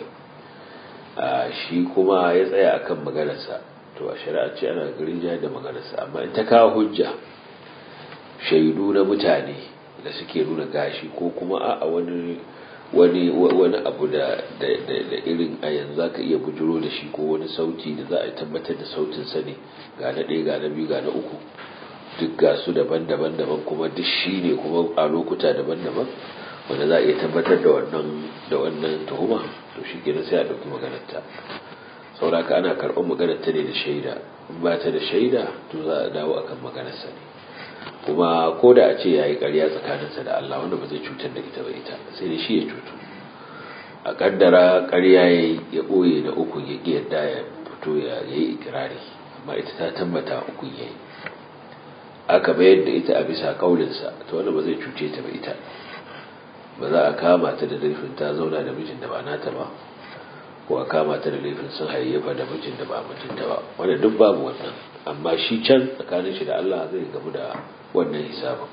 Speaker 2: shi kuma ya tsaya akan maganarsa to a shari'a ce ana garin jihar da maganarsa amma in ta kawo hujja shaidu na mutane da suke nuna gashi ko kuma a wani wani wani abu da da irin a yanzu zaka iya bujuro da shi ko wani sauti da za a tabbatar da sautin sa ne ga na ɗaya ga na biyu ga na uku duk ga su daban-daban daban kuma duk shi ne kuma a lokuta daban-daban wanda za a iya tabbatar da wannan da wannan tuhuma to shi kenan sai a ɗauki maganarta sauraka ana karɓar maganarta ne da shaida in ba ta da shaida to za a dawo akan maganarsa ne kuma ko da a ce ya yi ƙarya tsakaninsa da Allah wanda ba zai cutar da ita ba ita sai da shi ya cutu a ƙaddara ƙarya ya ya ɓoye da uku ya ƙi yadda ya fito ya yi ikirari amma ita ta tabbata uku ya yi aka bayar da ita a bisa ƙaulinsa ta wanda ba zai cuce ta ba ita ba za a kama ta da laifin ta zauna da mijin da ba nata ba ko a kama ta da laifin sun hayayyafa da mijin da ba mijinta ba wanda duk babu wannan amma shi can tsakanin shi da Allah zai gamu da wannan hisabin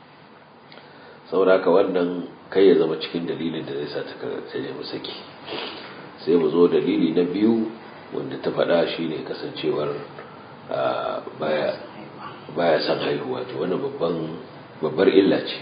Speaker 2: sauraka wannan kai ya zama cikin dalilin da zai sa ta ta nemi saki sai mu zo dalili na biyu wanda ta faɗa shi ne kasancewar baya baya son haihuwa to wani babban babbar illa ce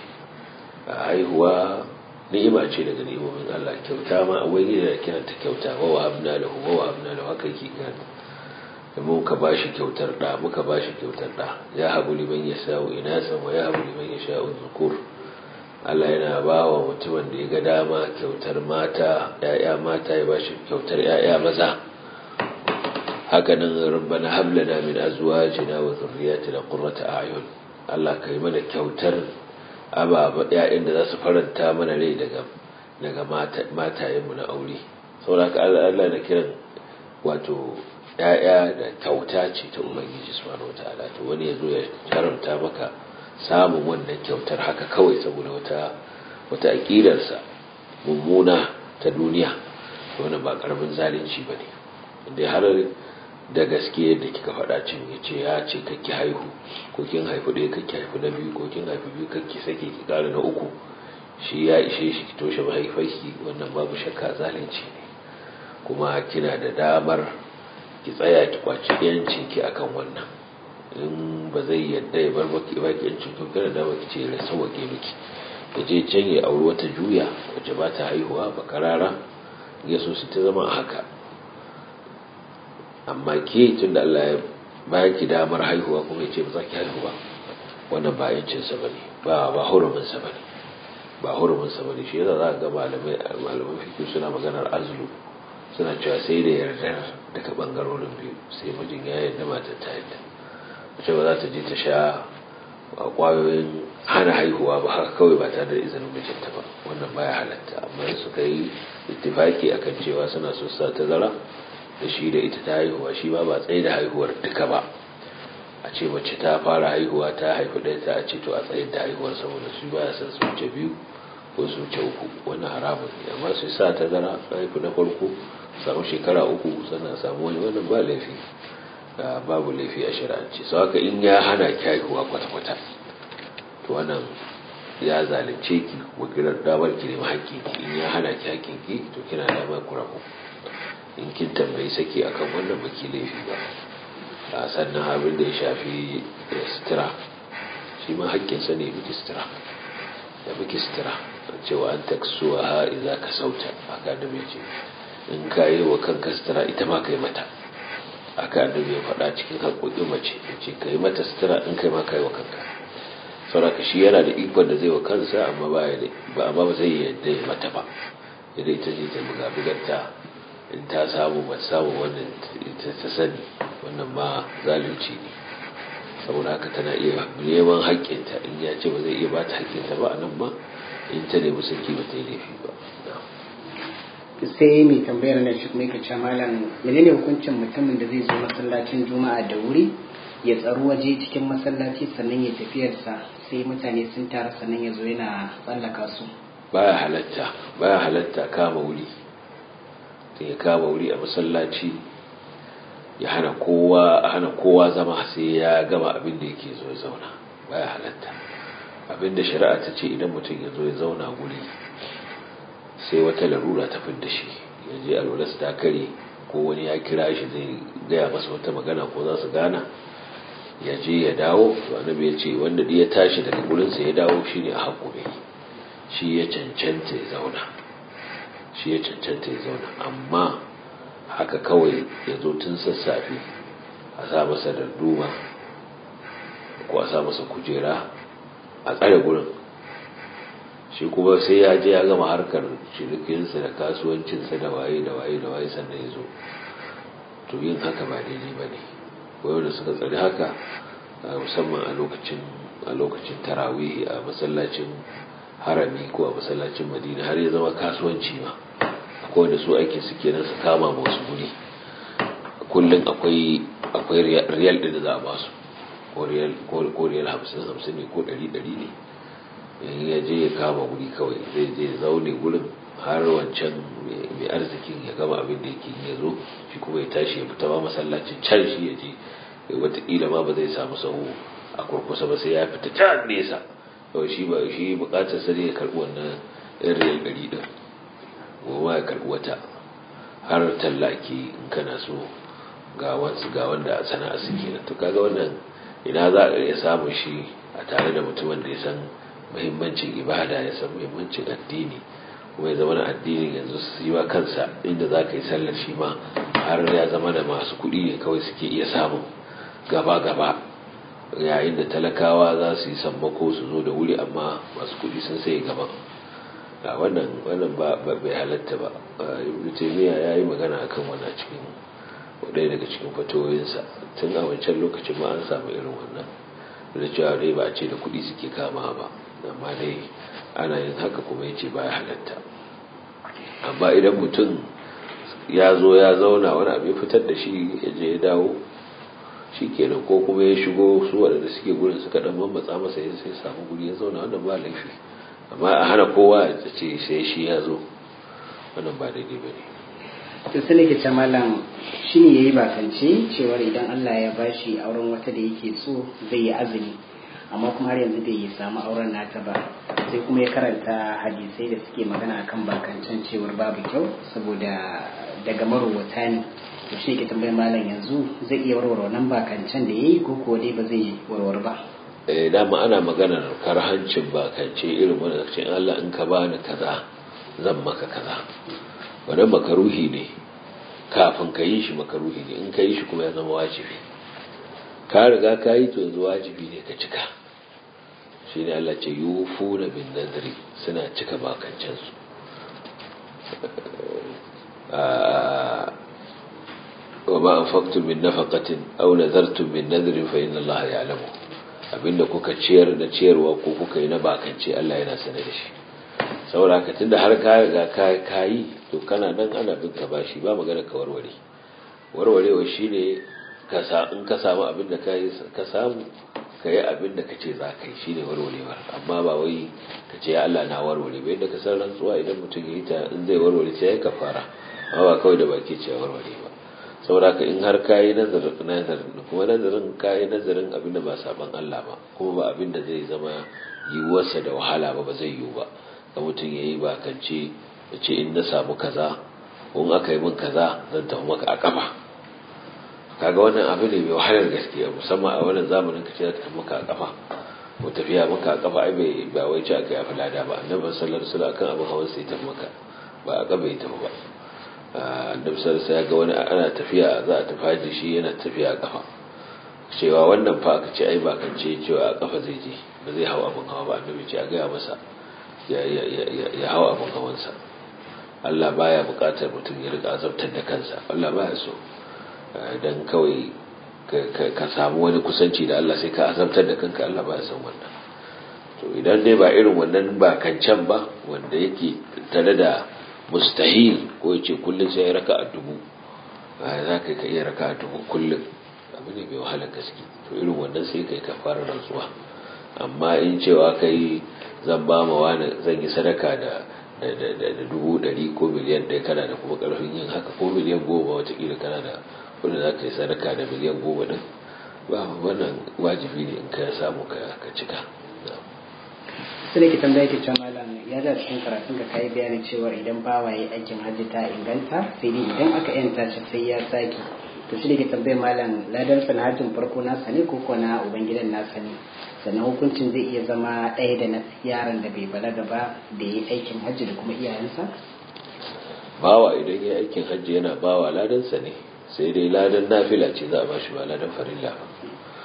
Speaker 2: haihuwa ni'ima ce daga ni'imomin Allah kyauta ma a wani da kiranta kyauta wa wa abna lahu wa wa abna lahu haka yake kiranta da muka ba shi kyautar ɗa muka ba shi kyautar ɗa ya habu liman ya sa'u inasan wa ya habu liman ya sha'u zukur Allah yana ba wa mutumin da ya ga dama kyautar mata ‘ya'ya mata ya ba shi kyautar ‘ya'ya maza hakanan rabbana hablana min azwajina wa zurriyatina qurrata a'yun Allah kai mana kyautar ababa ‘ya'yan da za su faranta mana rai daga daga matayenmu na aure saboda haka Allah na kiran wato ‘ya'ya da kyauta ce ta Ubangiji subhanahu wa ta'ala to wani ya zo ya haramta maka samun wannan kyautar haka kawai saboda wata wata aƙidarsa mummuna ta duniya wani ba ƙaramin zalunci ba ne inda har da gaske yadda kika faɗa cin ya ce ya ce kakki haihu ko kin haifu ɗaya kakki haifu na biyu ko kin haifu biyu kakki sake ki ƙara na uku shi ya ishe shi ki toshe mahaifarki wannan babu shakka zalunci ne kuma kina da damar ki tsaya ki kwaci yancin ki akan wannan in ba zai yadda ya bar baki baki yancin ki kana da baki ce ya sauke miki ya je can ya auri wata juya wacce ba ta haihuwa ba karara ya so su ta zama haka amma ke tun da Allah ya ba ki damar haihuwa kuma ya ce ba za ki haihuwa wannan ba yancinsa ba ne ba ba huruminsa ba ne ba huruminsa ba ne shi yasa za ga malamai malaman fikin suna maganar azlu suna cewa sai da yardar daga bangarorin biyu sai mijin ya yarda matar ta yarda mace ba za ta je ta sha kwayoyin hana haihuwa ba haka kawai ba tare da izinin mijinta ba wannan baya halatta amma suka yi ittifaki akan cewa suna so sa ta zara da shi da ita ta haihuwa shi ba ba tsaye da haihuwar duka ba a ce mace ta fara haihuwa ta haifu ɗaya ta ce to a tsayin da haihuwar saboda su ba ya san su wuce biyu ko su wuce uku wannan haramun ne amma su sa ta zara haifu na farko samu shekara uku sannan samu wani wannan ba laifi babu laifi a shari'ance sau haka in ya hana ki haihuwa kwata-kwata to wannan ya zalunce ki wakilar damar ki nemi haƙƙinki in ya hana ki haƙƙinki to kina damar ku rabu in kin tambayi saki akan wannan baki laifi ba a sannan abin da ya shafi sutura shi ma haƙƙinsa ne biki sutura da biki sutura cewa an taksuwa ha iza ka sauta haka da mai ce in ka yi wa kanka sutura ita ma kai mata aka annabi ya faɗa cikin haƙoƙin mace ya ce ka yi mata sutura in kai ma ka yi wa kanka sauraka shi yana da ikon da zai wa kansa amma ba ba amma ba zai yadda ya mata ba idan ita ce ta buga bugarta in ta samu ba samu wannan ta sani wannan ma zalunci ne saboda haka tana iya neman haƙƙinta in ya ce ba zai iya ba ta haƙƙinta ba a nan ma in ta nemi sarki ba ta yi laifi ba
Speaker 1: sai mai tambayar na shi kuma yake malam menene hukuncin mutumin da zai zo masallacin juma'a da wuri ya tsaro waje cikin masallaci sannan ya tafiyarsa sai mutane sun taru sannan ya zo yana tsallaka su
Speaker 2: baya halatta baya halatta kama wuri sai ya kama wuri a masallaci ya hana kowa hana kowa zama sai ya gama abin da yake zo ya zauna baya halatta abin da shari'a ta ce idan mutum ya zo ya zauna guri sai wata larura ta fidda shi ya je alwalas ta kare ko wani ya kira shi zai gaya masa wata magana ko za su gana ya je ya dawo to annabi ya ce wanda ya tashi daga gurinsa ya dawo shine a hakuri shi ya cancanta ya zauna shi ya cancanta ya zauna amma haka kawai ya zo tun sassafe a sa masa darduma ko a sa masa kujera a tsare gurin shi kuma sai ya je ya gama harkar cinikinsa da kasuwancinsa da waye da waye da waye sannan ya zo to yin haka ba daidai ba ne wanda suka tsari haka musamman a lokacin a lokacin tarawih a masallacin harami ko a masallacin madina har ya zama kasuwanci ma akwai wanda su aiki suke nan su kama wasu guri kullum akwai akwai riyal ɗin da za a ba su ko riyal hamsin hamsin ne ko ɗari ɗari ne in ya je ya kama guri kawai zai je zaune gurin har wancan mai arzikin ya gama abin da yake ya zo shi kuma ya tashi ya fita ba masallacin can shi ya je wataƙila ma ba zai samu sahu a kurkusa ba sai ya fita can nesa yau shi ba shi bukatar sa ne ya karɓi wannan yan riyal ɗari ɗin goma ya karɓi wata har tallaki in kana so ga wansu ga wanda a sana'a suke to kaga wannan ina za a iya samun shi a tare da mutumin da ya san muhimmancin ibada ya san muhimmancin addini kuma ya zama na addinin yanzu su yi wa kansa inda za ka yi sallar shi ma har ya zama da masu kuɗi ne kawai suke iya samun gaba-gaba yayin da talakawa za su yi sammako su zo da wuri amma masu kuɗi sun sai gaban a wannan wannan ba bai halatta ba ibn taymiya ya yi magana akan wannan cikin ɗaya daga cikin fatoyinsa tun a wancan lokacin ma an samu irin wannan da cewa dai ba a ce da kuɗi suke kama ba amma dai ana yin haka kuma ya ce ba ya halatta amma idan mutum ya zo ya zauna wani abu ya fitar da shi ya je ya dawo shi kenan ko kuma ya shigo su waɗanda suke gurin suka ɗan mammatsa masa ya sai samu guri ya zauna wannan ba laifi amma a hana kowa ya ce sai shi ya zo wannan ba daidai ba ne
Speaker 1: to sai nake ce malam shi ne yayi bakance cewar idan Allah ya bashi auren wata da yake so zai yi azumi amma kuma har yanzu bai samu auren nata ba sai kuma ya karanta hadisai da suke magana akan bakancen cewar babu kyau saboda daga marowata ne to shi ke tambayar malam yanzu zai iya warware wannan bakancen da yayi ko kuwa dai ba zai warware ba
Speaker 2: eh dama ana maganar karhancin bakance irin wanda ce Allah in ka bani kaza zan maka kaza wannan makaruhi ne kafin ka yi shi makaruhi ne in ka yi shi kuma ya zama wajibi ka riga ka yi to yanzu wajibi ne ka cika shi ne Allah ce yufu na bin nazari suna cika bakancensu wa ma anfaqtum min nafaqatin aw nazartum min nadrin fa inna Allah ya'lamu abinda kuka ciyar da ciyarwa ko kuka yi na bakance Allah yana sane da shi saboda haka tunda har ka riga ka yi to kana nan ana bin ka bashi ba magana ka warware warwarewa shine ka sa in ka samu abin da ka ka samu ka yi abin da kace za ka yi shine warwarewar amma ba wai ka ce Allah na warware ba yadda ka san rantsuwa idan mutum ya yi ta in zai warware sai ya kafara amma ba kawai da baki ce warware ba saboda ka in har ka yi nazarin nazarin kuma nazarin ka yi nazarin abin da ba saban Allah ba kuma ba abin da zai zama yiwuwarsa da wahala ba ba zai yiwu ba ga mutum ya yi bakance ya ce in na samu kaza in aka yi min kaza zan tafi maka a kafa kaga wannan abu ne mai wahalar gaskiya musamman a wannan zamanin ka ce za ta tafi maka a kafa ko tafiya maka a kafa ai bai ba wai ci aka yi afi lada ba annabi sallallahu alaihi wasallam akan abin hawan sai tafi maka ba a kafa ya tafi ba annabi sallallahu alaihi ga wani ana tafiya za a tafi haji shi yana tafiya a kafa cewa wannan fa aka ce ai ba kan ce cewa a kafa zai je ba zai hawa abin hawa ba annabi ce a gaya masa ya hawa abin hawansa Allah baya bukatar mutum ya riga azabtar da kansa Allah baya so dan kawai ka samu wani kusanci da Allah sai ka azabtar da kanka Allah baya son wannan to idan dai ba irin wannan ba kancan ba wanda yake tare da mustahil ko yace kullun sai ya raka a dubu za ka ka iya raka a dubu kullun abu ne mai wahalar gaske to irin wannan sai kai ka fara rantsuwa amma in cewa kai zan ba ma wani zan yi sadaka da da dubu ɗari ko miliyan ɗaya kana da kuma ƙarfin yin haka ko miliyan goma watakila kana da wanda za ka yi sadaka da miliyan goma ɗin ba wannan wajibi ne in ka samu ka cika
Speaker 1: su da ke tambaya ke can malam ya da cikin karatun ka kayi bayani cewa idan bawa ya aikin hajji ta inganta sai dai idan aka yanta shi sai ya sake to shi da ke tambaya malam ladar sa na hajjin farko nasa ne ko ko na ubangidan nasa ne sannan hukuncin zai iya zama ɗaya da na yaron da bai balaga ba da ya yi aikin hajji da kuma iyayensa
Speaker 2: bawa idan ya aikin hajji yana bawa ladansa ne sai dai ladan nafila ce za a bashi ba ladan farilla ba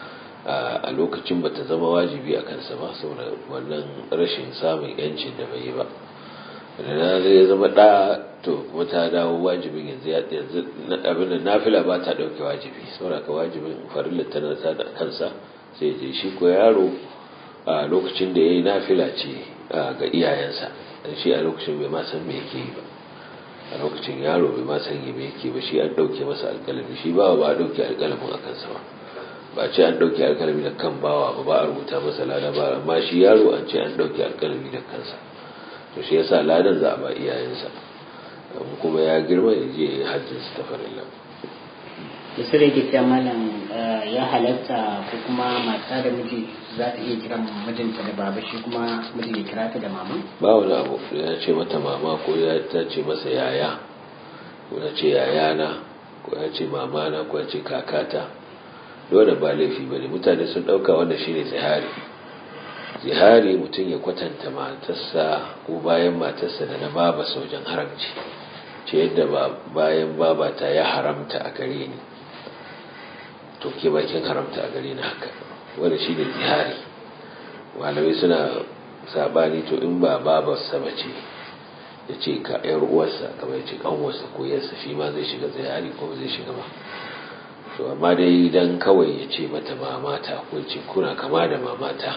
Speaker 2: a lokacin bata zama wajibi a kansa ba saboda wannan rashin samun yancin da bai yi ba da na zai zama ɗa to kuma ta dawo wajibin yanzu ya yanzu abin da nafila ba ta ɗauke wajibi saboda ka wajibin farilla tana da kansa sai je shi ko yaro a lokacin da ya yi nafila ce ga iyayensa dan shi a lokacin bai ma san me yake yi ba a lokacin yaro bai ma san me yake ba shi an ɗauke masa alƙalami shi ba ba a ɗauke alƙalamin a kansa ba ba ce an ɗauki alkalami da kan bawa ba ba a rubuta masa lada ba amma shi yaro an ce an ɗauki alkalami da kansa to shi yasa ladan za a ba iyayensa kuma ya girma ya je hajjin su ta farilla
Speaker 1: misali yake cewa malam ya halatta ko kuma mata da miji za ta iya kiran mijinta da baba shi kuma miji ya kira ta da mama
Speaker 2: ba wani abu ya ce mata mama ko ya ta ce masa yaya ko ya ce yayana ko ya ce mamana ko ya ce kakata dole ba laifi ba ne mutane sun ɗauka wanda shi ne tsihari zihari mutum ya kwatanta matarsa ko bayan matarsa da na baba wajen haramci ce yadda bayan babata ya haramta a gare ni to ke bakin haramta a gare ni haka wanda shi ne zihari malamai suna sabani to in ba babarsa ba ce ya ce ka yar uwarsa kamar ya ce kanwarsa ko yarsa shi ma zai shiga zihari ko zai shiga ba to amma dai dan kawai ya ce mata mamata ko ce kuna kama da mamata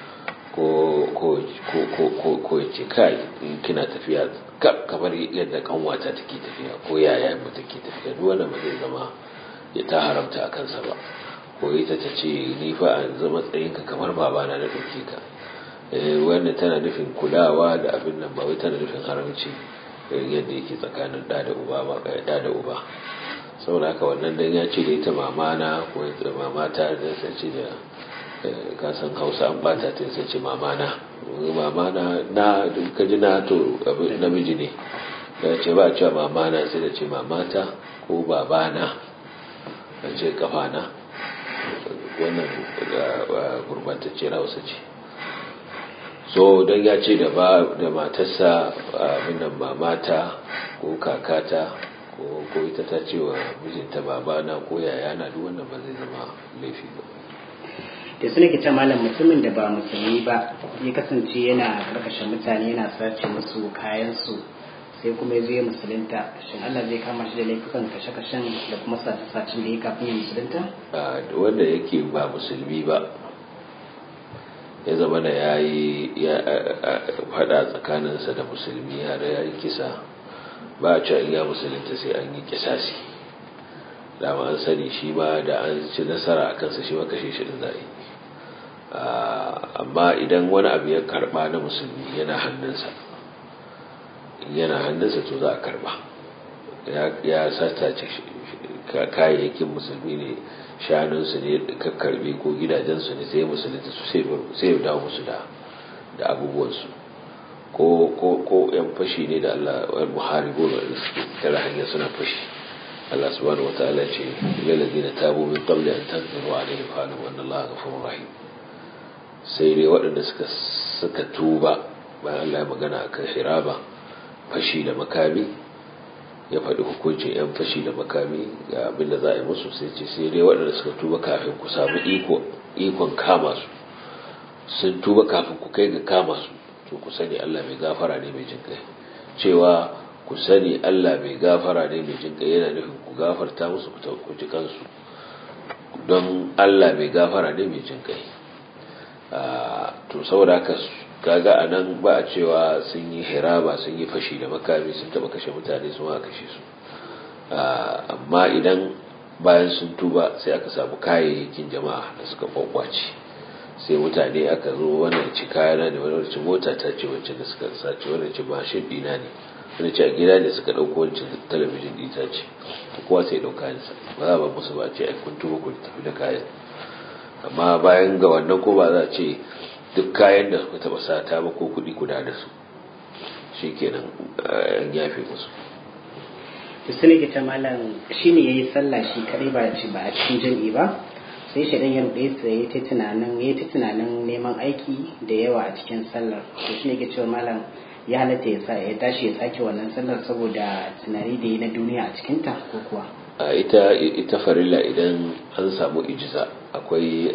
Speaker 2: ko ya ce kai kina tafiya kamar yadda kanwata take tafiya ko yaya mu take tafiya duk wanda ba zai zama ya ta haramta a kansa ba ko ita ta ce ni fa a zama tsayinka kamar babana na ɗauke ka wanda tana nufin kulawa da abin nan ba wai tana nufin haramci yadda yake tsakanin ɗa da uba ba ɗa da uba saboda haka wannan dan ya ce da ita mamana ko ita mamata da sai ce da kasan hausa an bata ta sai ce mamana mamana na ka ji na to namiji ne da ce ba cewa mamana sai da ce mamata ko babana a ce kafana wannan gurbatacciyar hausa ce so don ya ce da matarsa abin nan mamata ko kakata ko ita ta ce wa mijinta babana ko yayana duk wannan ba zai zama laifi ba
Speaker 1: da su nake ce malam mutumin da ba musulmi ba ya kasance yana karkashin mutane yana sace musu kayansu sai kuma ya zo ya musulunta shin Allah zai kama shi da laifukan kashe-kashen da kuma sace-sacen da ya kafin ya musulunta?
Speaker 2: wanda yake ba musulmi ba ya zama da ya yi fada tsakaninsa da musulmi har ya yi kisa ba a cewa ya musulunta sai an yi kisasi dama an sani shi ma da an ci nasara a kansa shi ma kashe shi din zai amma idan wani abu ya karba na musulmi yana hannunsa yana hannunsa to za a karba ya sata ce kayayyakin musulmi ne shanunsu ne kakkarbe ko gidajensu ne sai musulunta su sai ya dawo musu da abubuwansu ko yan fashi ne da Allah wal muharibu da suke tara hanyar suna fashi Allah subhanahu wataala ce lil ladina tabu min qabli an taqdiru alaihim fa alam anna Allah ghafurur rahim sai dai waɗanda suka suka tuba bayan Allah ya magana akan hiraba fashi da makami ya faɗi hukuncin yan fashi da makami ga abin da za a yi musu sai ce sai dai waɗanda suka tuba kafin ku samu iko ikon kama su sun tuba kafin ku kai ga kama su to ku sani Allah mai gafara ne mai jin kai cewa ku sani Allah mai gafara ne mai jin kai yana nufin ku gafarta musu ku ji kansu don Allah mai gafara ne mai jin kai to saboda haka kaga anan ba a cewa sun yi hiraba sun yi fashi da makami sun taba kashe mutane sun aka kashe su amma idan bayan sun tuba sai aka samu kayayyakin jama'a da suka kwakwace sai mutane aka zo wannan ci kayana ne wani ci mota ta ce wancan da suka sace wannan ci mashin dina ne wani ci a gida ne suka ɗauko wancan talabijin ɗita ce kowa sai ɗauka ne ba za ba musu ba ce ai kun tuba ku tafi da kayan amma bayan ga wannan ko ba za a ce duk kayan da suka taɓa sata ba ko kuɗi kuda da su shi kenan an yafe musu
Speaker 1: su ne ke ta malam shi ne ya yi sallah shi kaɗai ba a cikin jam'i ba sai shaidan ya ruɗe sa ya ta tunanin ya ta tunanin neman aiki da yawa a cikin sallar to shi ne ke cewa malam ya halatta ya ya tashi ya sake wannan sallar saboda tunani da yi na duniya a cikin ta ko kuwa
Speaker 2: a ita ita farilla idan an samu ijza akwai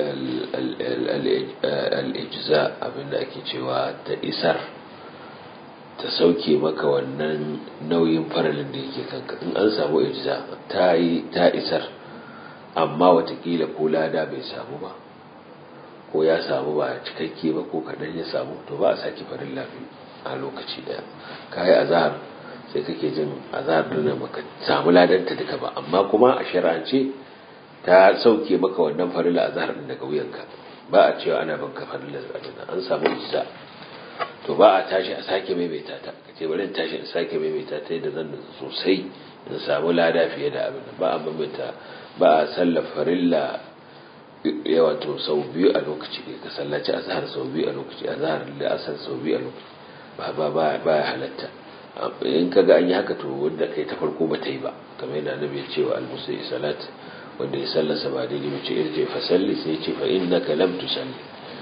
Speaker 2: al-ijza abinda ake cewa ta isar ta sauke maka wannan nauyin faralin da yake kanka in an samu ijza ta yi ta isar amma watakila ko lada bai samu ba ko ya samu ba cikakke ba ko kadan ya samu to ba a saki farin lafi a lokaci daya kayi azhar sai kake jin azhar din baka samu ladanta duka ba amma kuma a shar'ance ta sauke maka wannan farilla azhar din daga wuyanka ba a cewa ana banka farilla azhar an samu ijza to ba a tashi a sake maimaita ta kace bari in tashi in sake maimaita ta yadda zan sosai in samu lada fiye da abin ba a maimaita ba a sallar farilla ya wato sau biyu a lokaci ka sallaci azhar sau biyu a lokaci azhar da asar sau biyu a lokaci ba ba ba ba ya halatta in kaga an yi haka to wanda kai ta farko ba ta yi ba kamar yadda annabi ya ce wa al-musayi salat wanda ya sallasa ba daidai ba ce irje fa salli sai ce fa innaka lam tusalli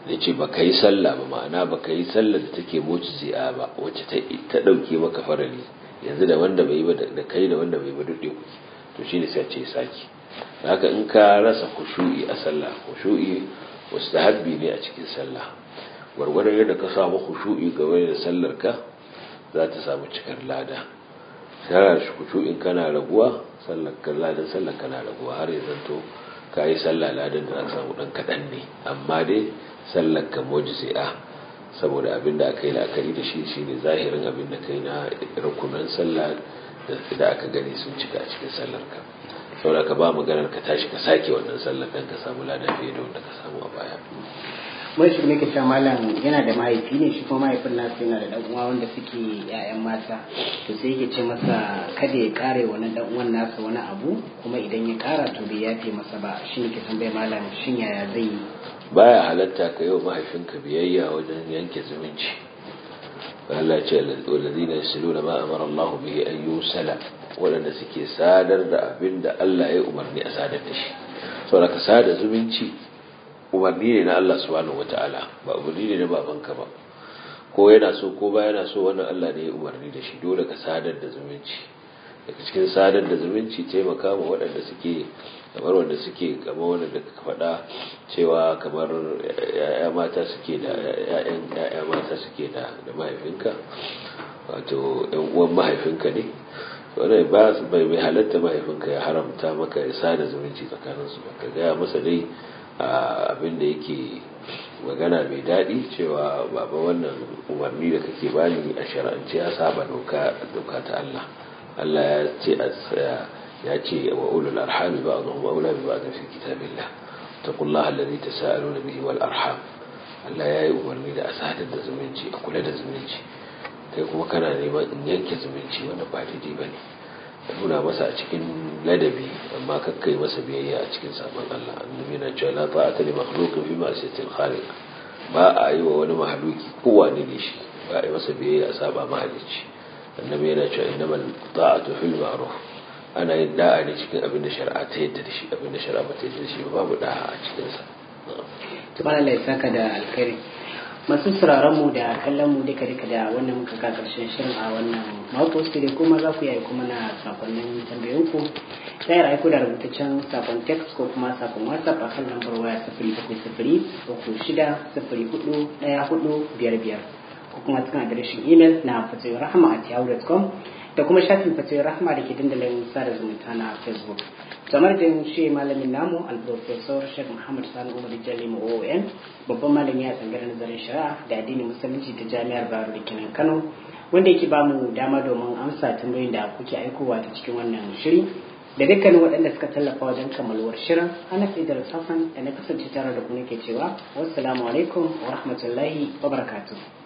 Speaker 2: da ce ba ka yi sallah ba ma'ana ba ka yi sallah da take moci zi'a ba wacce ta ɗauke maka farali yanzu da wanda bai ba da kai da wanda bai ba duk ɗaya to shine sai ce saki haka in ka rasa kushu'i a sallah kushu'i mustahabbi ne a cikin sallah gwargwadon yadda ka samu kushu'i game da sallar ka za ta samu cikar lada sai shi kushu'in kana raguwa sallar ka ladan sallar kana raguwa har ya zanto ka yi sallah ladan da aka samu dan kaɗan ne amma dai sallar ka mujzi'a saboda abin da aka yi la'akari da shi shine zahirin abin da kai na rukunan sallah da aka gani sun cika a cikin sallar ka saboda ka ba maganar ka tashi ka sake wannan sallar dan ka samu lada fiye da wanda ka samu a baya
Speaker 1: mai shi nake cewa malam yana da mahaifi ne shi kuma mahaifin nasu yana da dan uwa wanda suke yayan mata to sai yake ce masa kada ya kare wani dan uwan nasa wani abu kuma idan ya kara to bai yafe masa ba shi ne ke tambaye malam shin yaya zai yi
Speaker 2: baya halatta ka yi wa mahaifinka biyayya wajen yanke zumunci Allah ce walladina yasiluna ma amara Allah bihi an yusala waɗanda suke sadar da abin da Allah ya umarni a sadar da shi saboda ka sada zumunci umarni ne na Allah subhanahu wataala ba umarni ne na babanka ba ko yana so ko ba yana so wannan Allah ne ya umarni da shi dole ka sadar da zumunci daga cikin sadar da zumunci taimaka ma waɗanda suke kamar wanda suke kamar wanda da ka faɗa cewa kamar ya'ya mata suke da ya'yan ya'ya mata suke da da mahaifinka wato ɗan uwan mahaifinka ne wannan ba bai bai halatta mahaifinka ya haramta maka ya sada zumunci tsakanin su ka gaya masa dai abin da yake magana mai daɗi cewa baba wannan umarni da kake bani a shar'ance ya saba doka doka ta Allah Allah ya ce ya ce wa ulul arhami ba'dhum aula bi ba'd fi kitabillah taqullaha alladhi tasaaluna bihi wal arham Allah ya yi umarni da asadar da zumunci a kula da zumunci kai kuma kana neman in yanke zumunci wanda ba daidai bane ka nuna masa a cikin ladabi amma kakkai masa biyayya a cikin sabon Allah annabi na cewa la ta'ata li makhluqin fi ma'siyatil khaliq ba a yi wa wani mahaluki kowane ne shi ba a yi masa biyayya a saba mahalicci annabi yana cewa innamal ta'atu fil ma'ruf ana yin da'a ne cikin abin da shari'a ta yadda da shi abin da shari'a ba ta yadda da shi ba babu da'a a cikin sa
Speaker 1: subhanallah ya saka da alkhairi masu sauraron mu da kallon mu duka duka da wannan muka ka karshen shirin a wannan mako sai dai kuma za ku yi kuma na sakonnin tambayoyin ku ta yi aiko da rubutaccen sakon text ko kuma sakon whatsapp a kan lambar waya sifiri bakwai sifiri uku shida sifiri hudu ɗaya hudu biyar biyar ko kuma cikin adireshin imel na fatoyin rahama at yahoo.com da kuma shafin fatoyin rahama da ke dandalin sada zumunta na facebook kamar da shi malamin namu al-professor Sheikh Muhammad Sani Umar Jalimu OON babban malami a tsangar nazarin shari'a da addinin musulunci ta jami'ar Bayero da Kenan Kano wanda yake ba mu dama domin amsa tambayoyin da kuke aikowa ta cikin wannan shiri da dukkanin waɗanda suka tallafa wajen kammaluwar shirin ana da Hassan da na kasance tare da ku nake cewa wassalamu alaikum wa rahmatullahi wa barakatuh